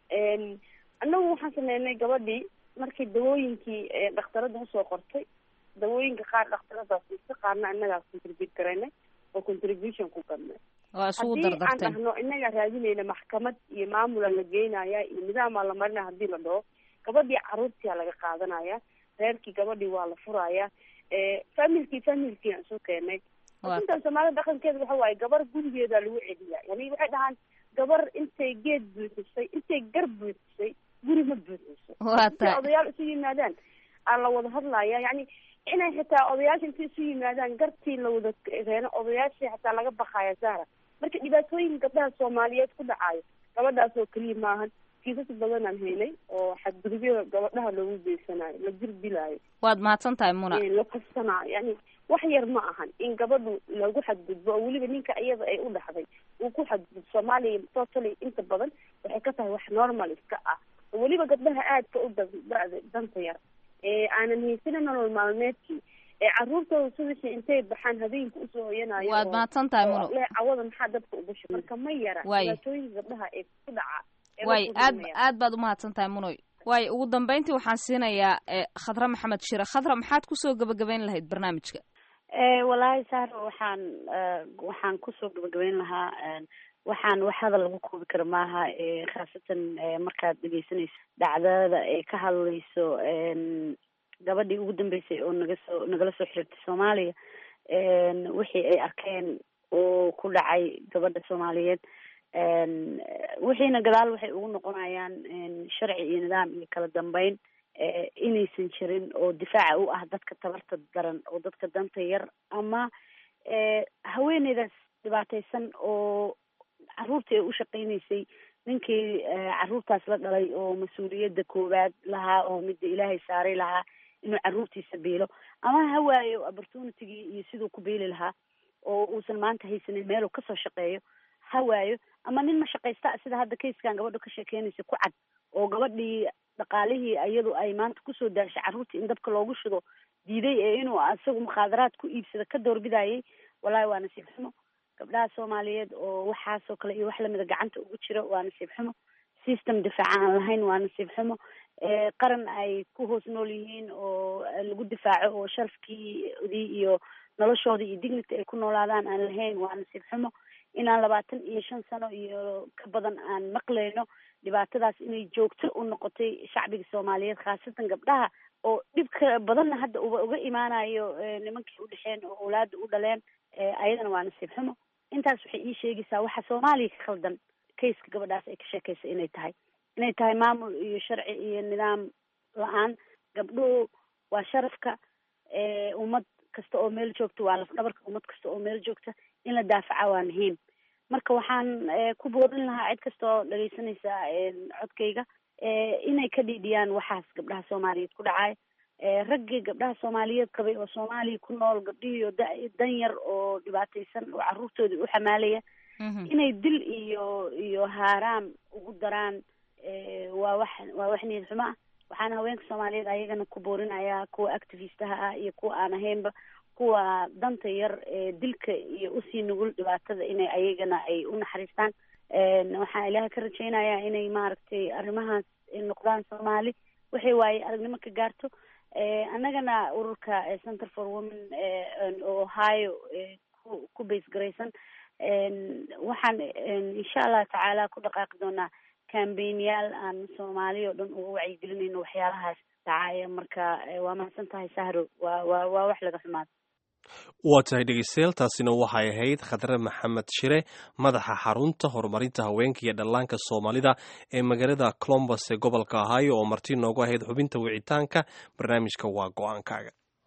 annagu waxaan sameynay gabadhii markii dawooyinkii dhakhtarada usoo qortay dawooyinka qaar dhakhtaradaas si qaarna inagaas contribute garaynay oo contribution ku gadnay haddii aan dhahno inagaa raadinayna maxkamad iyo maamula la geynaya iyo nidaamaa la marinaya hadii la dhaho gabadhii caruurtia laga qaadanaya reerkii gabadhii waa la furaya familkii familkii aan isu keenay intan soomaalida dhaqankeeda waxa waaye gabar gurigeeda lagu celiya yani waxay dhahaan gabar intay geed buuxisay intay gar buuxisay guri ma buuxiso intay odayaal isu yimaadaan aa la wada hadlaya yani inay xitaa odayaasha intay isu yimaadaan gartii la wada reeno odayaashii xataa laga bakaya sahra marka dhibaatooyin gabdhaha soomaaliyeed ku dhacayo gabadhaas oo keliya maahan kiisas badan aan haynay oo xadgudubyada gabadhaha loogu geysanayo la jirdilaayo waad mahadsan tahay muna la kufsanaayo yani wax yar ma ahan in gabadhu lagu xadgudbo oo weliba ninka iyada ay u dhaxday uu ku xadgudbo soomaaliya totally inta badan waxay ka tahay wax normal iska ah oo weliba gabdhaha aadka u da- danta yar ee aanan haysanin nolol maalmeedkii ee caruurtooda subaxii intay baxaan habeenka usoo hoyanayo waad mahadsan tahay muno le cawada maxaa dabka uga shu marka ma yara dhibaatooyinka gabdhaha ee ku dhaca way aad aad baad umahadsan tahay munoy waay ugu dambeyntii waxaan siinayaa khadra maxamed shire khadra maxaad kusoo gabagabeyn lahayd barnaamijka wallaahi saar waxaan waxaan kusoo gabagabeyn lahaa waxaan wax hadal lagu koobi karo maaha khaasatan markaad dhegeysanayso dhacdada ay ka hadlayso gabadhii ugu dambeysay oo naga soo nagala soo xiriirtay soomaaliya wixii ay arkeen oo ku dhacay gabadha soomaaliyeed wixiina gadaal waxay ugu noqonayaan sharci iyo nidaam iyo kala dambeyn inaysan jirin oo difaaca u ah dadka tabarta daran oo dadka danta yar ama haweeneydaas dhibaateysan oo caruurtii ay u shaqeyneysay ninkii caruurtaas la dhalay oo mas-uuliyadda koowaad lahaa oo midda ilaahay saaray lahaa inuu caruurtiisa biilo ama ha waayo opportunitygii iyo siduu ku biili lahaa oo uusan maanta haysanin meeluu kasoo shaqeeyo ha waayo ama nin ma shaqaysta sida hadda kayskan gabadha ka sheekeynaysa ku cad oo gabadhii dhaqaalihii iyadu ay maanta kusoo daashay carruurtii in dabka loogu shido diiday ee inuu isagu mukhaadaraad ku iibsada ka doorbidayay wallahi waa nasiib xumo gabdhaha soomaaliyeed oo waxaasoo kale iyo wax lamida gacanta ugu jiro waa nasiib xumo system difaaca aan lahayn waa nasiib xumo qaran ay ku hoos nool yihiin oo lagu difaaco oo sharafkiidii iyo noloshoodii iyo dignity ay ku noolaadaan aan lahayn waa nasiib xumo inaan labaatan iyo shan sano iyo ka badan aan maqlayno dhibaatadaas inay joogto u noqotay shacbiga soomaaliyeed khaasatan gabdhaha oo dhibka badanna hadda uba uga imaanayo nimankii udhexeen oo awlaada u dhaleen ayadana waa nasiib xumo intaas waxay ii sheegaysaa waxa soomaaliya ka khaldan kayska gabadhaas ay ka sheekaysa inay tahay inay tahay maamul iyo sharci iyo nidaam la-aan gabdhuhu waa sharafka ummad kasta oo meel joogta waa lafdhabarka ummad kasta oo meel joogta in la daafaca waa muhiim marka waxaan ku boodin lahaa cid kasta oo dhageysanaysa codkayga inay ka dhiidhiyaan waxaas gabdhaha soomaaliyeed ku dhacay raggii gabdhaha soomaaliyeed qabay oo soomaaliya ku nool gabdhihii oo dan yar oo dhibaataysan oo carruurtoodii u xamaalaya inay dil iyo iyo haaraam ugu daraan waa wax waa wax niyad xumo ah waxaana haweenka soomaaliyeed ayagana ku boorinayaa kuwa activistaha ah iyo kuwa aan ahaynba kuwa danta yar ee dilka iyo usii nugul dhibaatada inay ayagana ay u naxariistaan waxaan ilaahay ka rajaynayaa inay maaragtay arrimahaas noqdaan soomaali waxay waaye aragnimo ka gaarto annagana ururka center for women ohio ku ku base garaysan waxaan insha allah tacaala ku dhaqaaqi doonaa cambaignayaal aan soomaali oo dhan uga wacyigelinayno waxyaalahaas dhacaya marka waa mahadsan tahay sahro waa waa waa wax laga xumaado waa tahay dhegeystayaal taasina waxay ahayd khadre maxamed shire madaxa xarunta horumarinta haweenka iyo dhallaanka soomaalida ee magaalada colombus ee gobolka ohio oo marti noogu ahayd xubinta wicitaanka barnaamijka waa go-aankaaga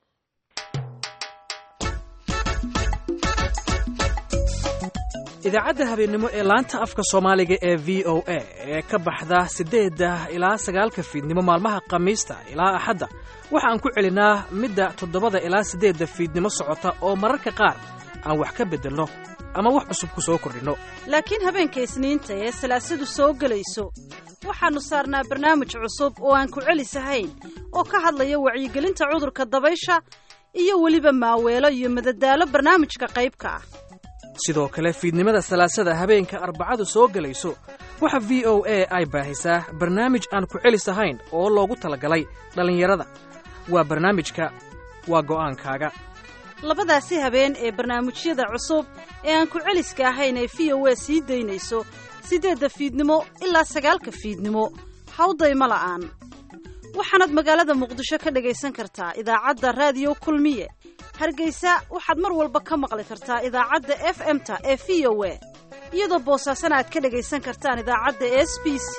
idaacadda habeennimo ee laanta afka soomaaliga ee v o a ee ka baxda siddeedda ilaa sagaalka fiidnimo maalmaha khamiista ilaa axadda waxaan ku celinaa midda toddobada ilaa siddeedda fiidnimo socota oo mararka qaar aan wax ka beddelno ama wax cusub ku soo kordhinno laakiin habeenka isniinta ee salaasadu soo gelayso waxaannu saarnaa barnaamij cusub oo aan ku celisahayn oo ka hadlaya wacyigelinta cudurka dabaysha iyo weliba maaweelo iyo madadaalo barnaamijka qaybka ah sidoo kale fiidnimada salaasada habeenka arbacadu soo gelayso waxa v o a ay baahisaa barnaamij aan ku celis ahayn oo loogu talagalay dhallinyarada waa barnaamijka waa go'aankaaga labadaasi habeen ee barnaamijyada cusub ee aan ku celiska ahayn ee v o a sii daynayso siddeedda fiidnimo ilaa sagaalka fiidnimo hawdayma la'aan waxaanaad magaalada muqdisho ka dhagaysan kartaa idaacadda raadiyo kulmiye hargeysa waxaad mar walba ka maqli kartaa idaacadda f m-ta ee v o a iyadoo boosaasana aad ka dhagaysan kartaan idaacadda s b c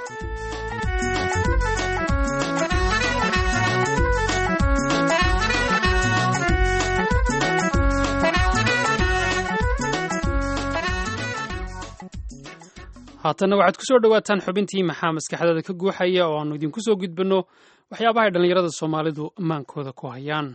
haatanna waxaad ku soo dhowaataan xubintii maxaa maskaxdada ka guuxaya oo aannu idinku soo gudbanno waxyaabahay dhallinyarada soomaalidu maankooda ku hayaan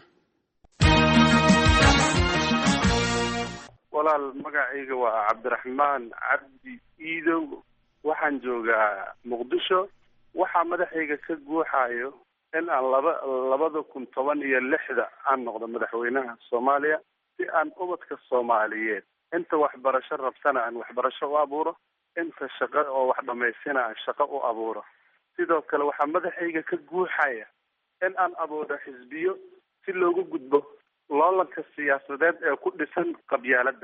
walaal magacayga waa cabdiraxmaan cabdi iidow waxaan joogaa muqdisho waxaa madaxayga ka guuxayo in aan laba labada kun toban iyo lixda aan noqdo madaxweynaha soomaaliya si aan ubadka soomaaliyeed inta waxbarasho rabtana aan waxbarasho u abuuro inta shaqo oo wax dhamaystina aan shaqo u abuuro sidoo kale waxaa madaxayga ka guuxaya in aan abuuro xisbiyo si loogu gudbo loolanka siyaasadeed ee ku dhisan qabyaaladda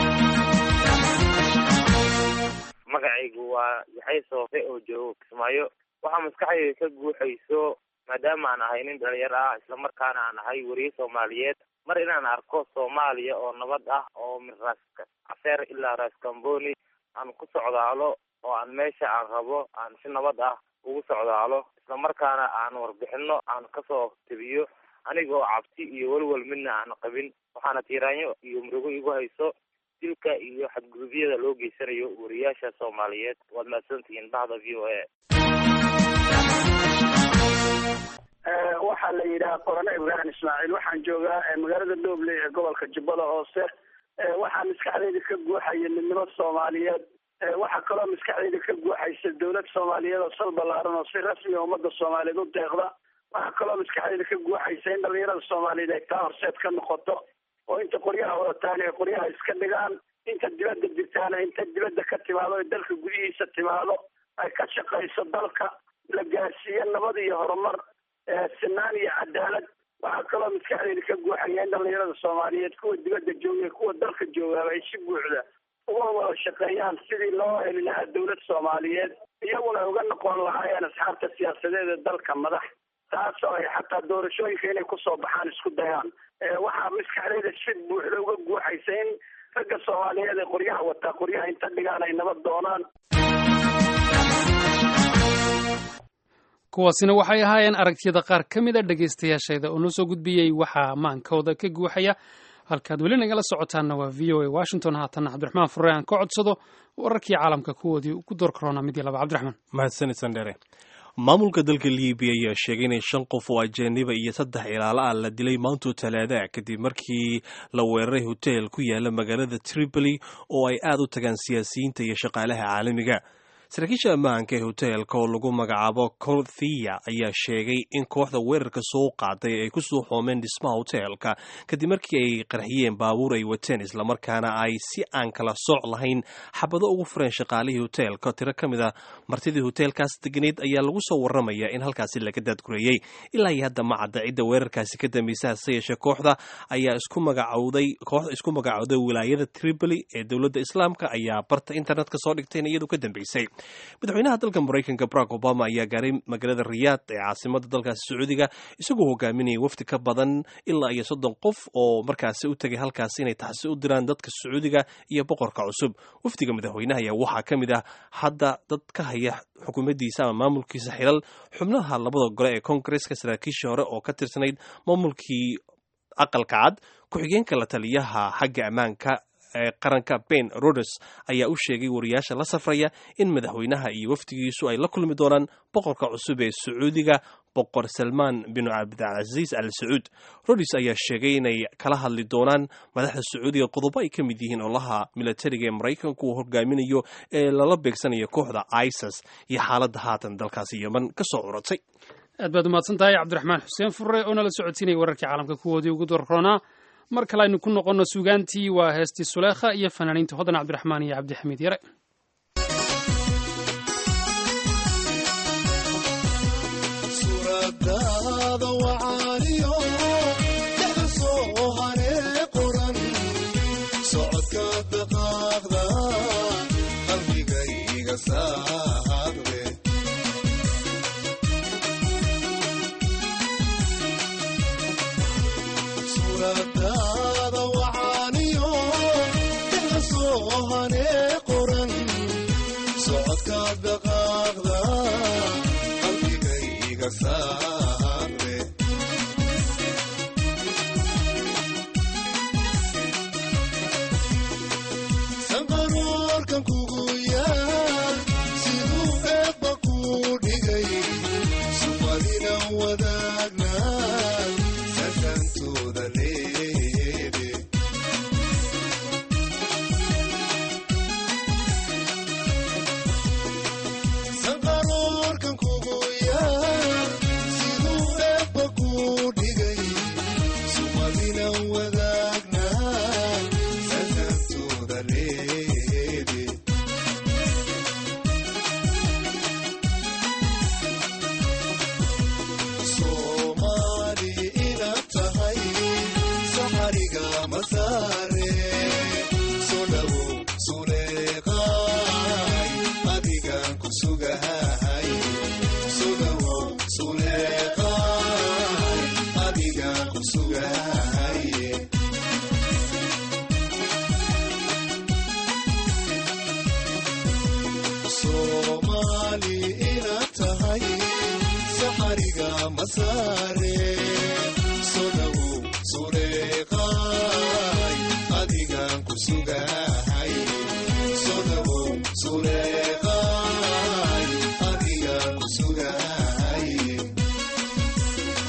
magacaygu waa yaxay soofe oo joogo kismaayo waxaa maskaxdayda ka guuxayso maadaama aan ahay nin dhalinyaro ah islamarkaana aan ahay weriye soomaaliyeed mar inaan arko soomaaliya oo nabad ah oo min raas cafeer ilaa raas kamboni aan ku socdaalo oo aan meesha aan rabo aan si nabad ah ugu socdaalo islamarkaana aan warbixino aan kasoo tebiyo aniga oo cabsi iyo welwel midna aan qabin waxaana tiiraanyo iyo murugo igu hayso dilka iyo xadgudubyada loo geysanayo wariyaasha soomaaliyeed waad mahadsantihiin bahda v o a waxaa la yidhaha qorane ibraahim ismaaciil waxaan joogaa magaalada dooble ee gobolka jubbada hoose waxaa maskaxdeyda ka guuxaya midnimo soomaaliyeed waxaa kaloo maskaxdeyda ka guuxaysa dowlad soomaaliyeed oo sal ballaaran oo si rasmi a ummadda soomaaliyeed u deeqda waxaa kaloo maskaxdeyda ka guuxaysa in dhalinyarada soomaaliyeed ay taa horseed ka noqoto oo inta qoryaha wadataan ay qoryaha iska dhigaan inta dibadda jirtaana inta dibadda ka timaado ee dalka gudihiisa timaado ay ka shaqayso dalka la gaarsiiyo nabad iyo horumar sinaan iyo cadaalad waxaa kaloo maskaxdeyda ka guuxaya in dhalinyarada soomaaliyeed kuwa dibadda jooga kuwa dalka joogaaba ay si buuxda uga wada shaqeeyaan sidii loo heli lahaa dowlad soomaaliyeed iyaguna uga noqon lahaayeen asxaabta siyaasadeed ee dalka madax taas oo ay xataa doorashooyinka inay kusoo baxaan isku dayaan waxaa maskaxdeyda si buuxda uga guuxaysa in ragga soomaaliyeed ee qoryaha wataa qoryaha inta dhigaan ay nabad doonaan kuwaasina waxay ahaayeen aragtiyada qaar ka mid a dhegaystayaashayda oo noo soo gudbiyey waxaa maankooda ka guuxaya halkaad weli nagala socotaanna waa v o a washington haatanna cabdiraxmaan furre aan ka codsado wararkii caalamka kuwoodii ku door karoona mid iyo laba cabdiraxmaan mahadsanid sandheere maamulka dalka libiya ayaa sheegay inay shan qof oo ajaaniba iyo saddex ilaalo ah la dilay maanto talaada kadib markii la weeraray hoteel ku yaala magaalada tripoli oo ay aad u tagaan siyaasiyiinta iyo shaqaalaha caalamiga saraakiisha ammaanka ee hoteelka oo lagu magacaabo corthia ayaa sheegay in kooxda weerarka soo qaaday ay kusoo xoomeen dhismaha hoteelka kadib markii ay qarxiyeen baabuur ay wateen islamarkaana ay si aan kala sooc lahayn xabado ugu fureen shaqaalihii hoteelka tiro ka mid a martidii hoteelkaas deganayd ayaa lagu soo waramaya in halkaasi laga daadgureeyey ilaa iyo hadda ma cadda cidda weerarkaasi ka dambaysa hase yeeshee kooxda ayaa isku magacowday kooxda isku magacowday wilaayada tripoli ee dowladda islaamka ayaa barta internetka soo dhigtay in iyadu ka dambeysay madaxweynaha dalka maraykanka barack obama ayaa gaaray magaalada riyaad ee caasimada dalkaasi sacuudiga isagoo hogaaminayay wafdi ka badan ilaa iyo soddon qof oo markaasi u tegay halkaasi inay taxsi u diraan dadka sacuudiga iyo boqorka cusub wafdiga madaxweynaha ayaa waxaa ka mid ah hadda dad ka haya xukuumaddiisa ama maamulkiisa xilal xubnaha labada gole ee koongareska saraakiishii hore oo ka tirsanayd maamulkii aqalka cad ku-xigeenka la taliyaha xagga ammaanka ee qaranka ben rodes ayaa u sheegay wariyaasha la safraya in madaxweynaha iyo wafdigiisu ay la kulmi doonaan boqorka cusub ee sacuudiga boqor salmaan bin cabdilcasiis al sacuud rodes ayaa sheegay inay kala hadli doonaan madaxda sacuudiga qodobo ay ka mid yihiin olaha milatariga ee maraykanku uu hogaaminayo ee lala beegsanayo kooxda isis iyo xaaladda haatan dalkaasi yeman ka soo curatay aad baad umahadsan tahay cabdiraxmaan xuseen furre oo nala socotiinaya wararkii caalamka kuwoodii ugu dorroonaa mar kale aynu ku noqonno suugaantii waa heestii suleekha iyo fanaaniinta hodan cabdiraxmaan iyo cabdixamiid yare suuradaada wacaaniyo dhexda soo haree qoran socodka dhaqaaqda qalbigayga saadre suuradaada wacaaniyo dhexda soo haree qoran socodka dhaqaaqda qalbigayga saare sanqaroorkan kugu yaal siduu eebba kuu dhigay sumadina wadaagna sasantooda leede sanqaroorkan kugu yaal siduu eebba kuu dhigay sumadina wadaagna sasantooda leede soomaali inaad tahay saxariga masaare soo dhawow suleeqaay adigaan ku sugahay soo dhawow suleeqaay adigaan ku sugahay soomaali inaad tahay saxariga masaare soo dhawow suleeqaay adigaan ku sugahay soo dhawow suleeqaay adigaan ku sugahay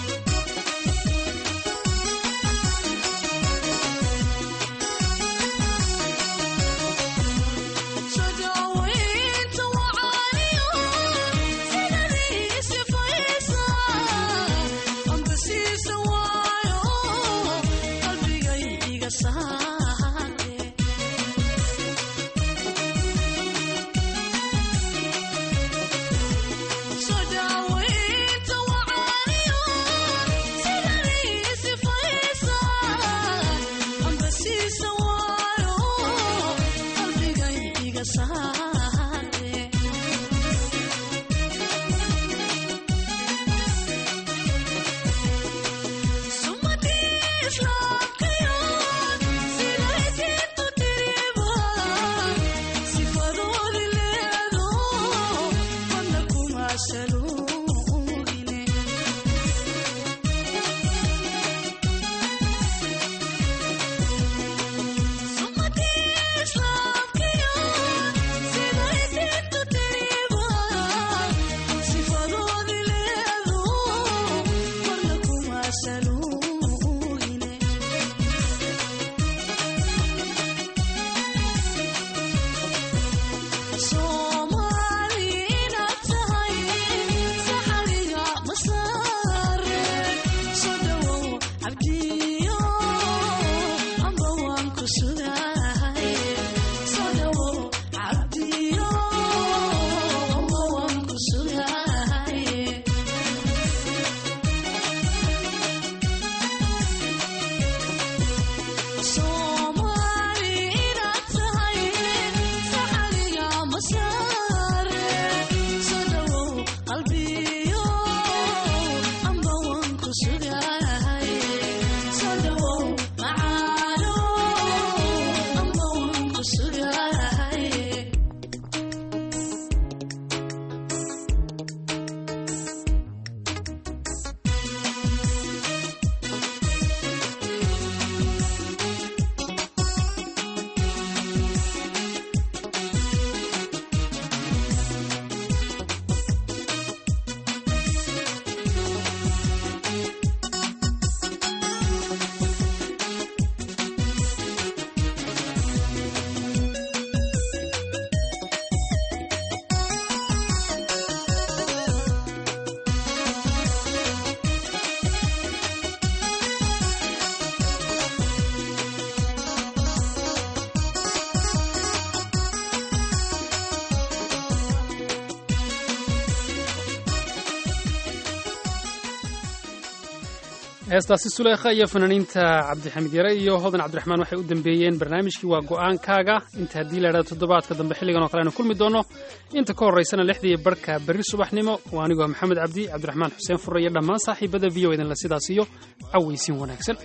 heestaasi suleekha iyo fanaaniinta cabdixamiid yare iyo hodan cabdiraxmaan waxay u dambeeyeen barnaamijkii waa go'aankaaga inta haddii la idhahdo toddobaadka dambe xilligan oo kale aynu kulmi doono inta ka horraysana lixdii barhka berri subaxnimo waa anigoo maxamed cabdi cabdiraxmaan xuseen furre iyo dhammaan saaxiibada v o idinla sidaas iyo cawaysiin wanaagsan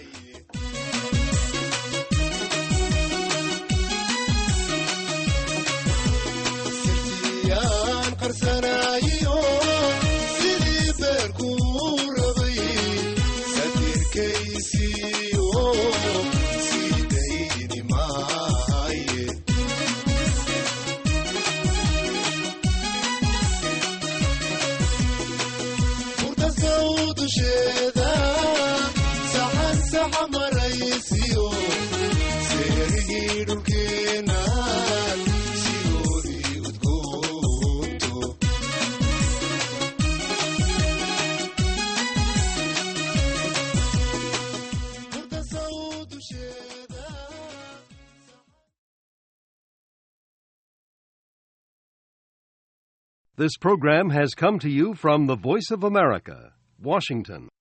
yaan qarsanaayo sidii beerkuu rabay satirkaysiiyo sii dayni maaye furta saw dusheeda saxan saxa maraysiyo seerigii dhulkeenaan sidoodii udgoonto furta saw dusheeda This program has come to you from the Voice of America, Washington.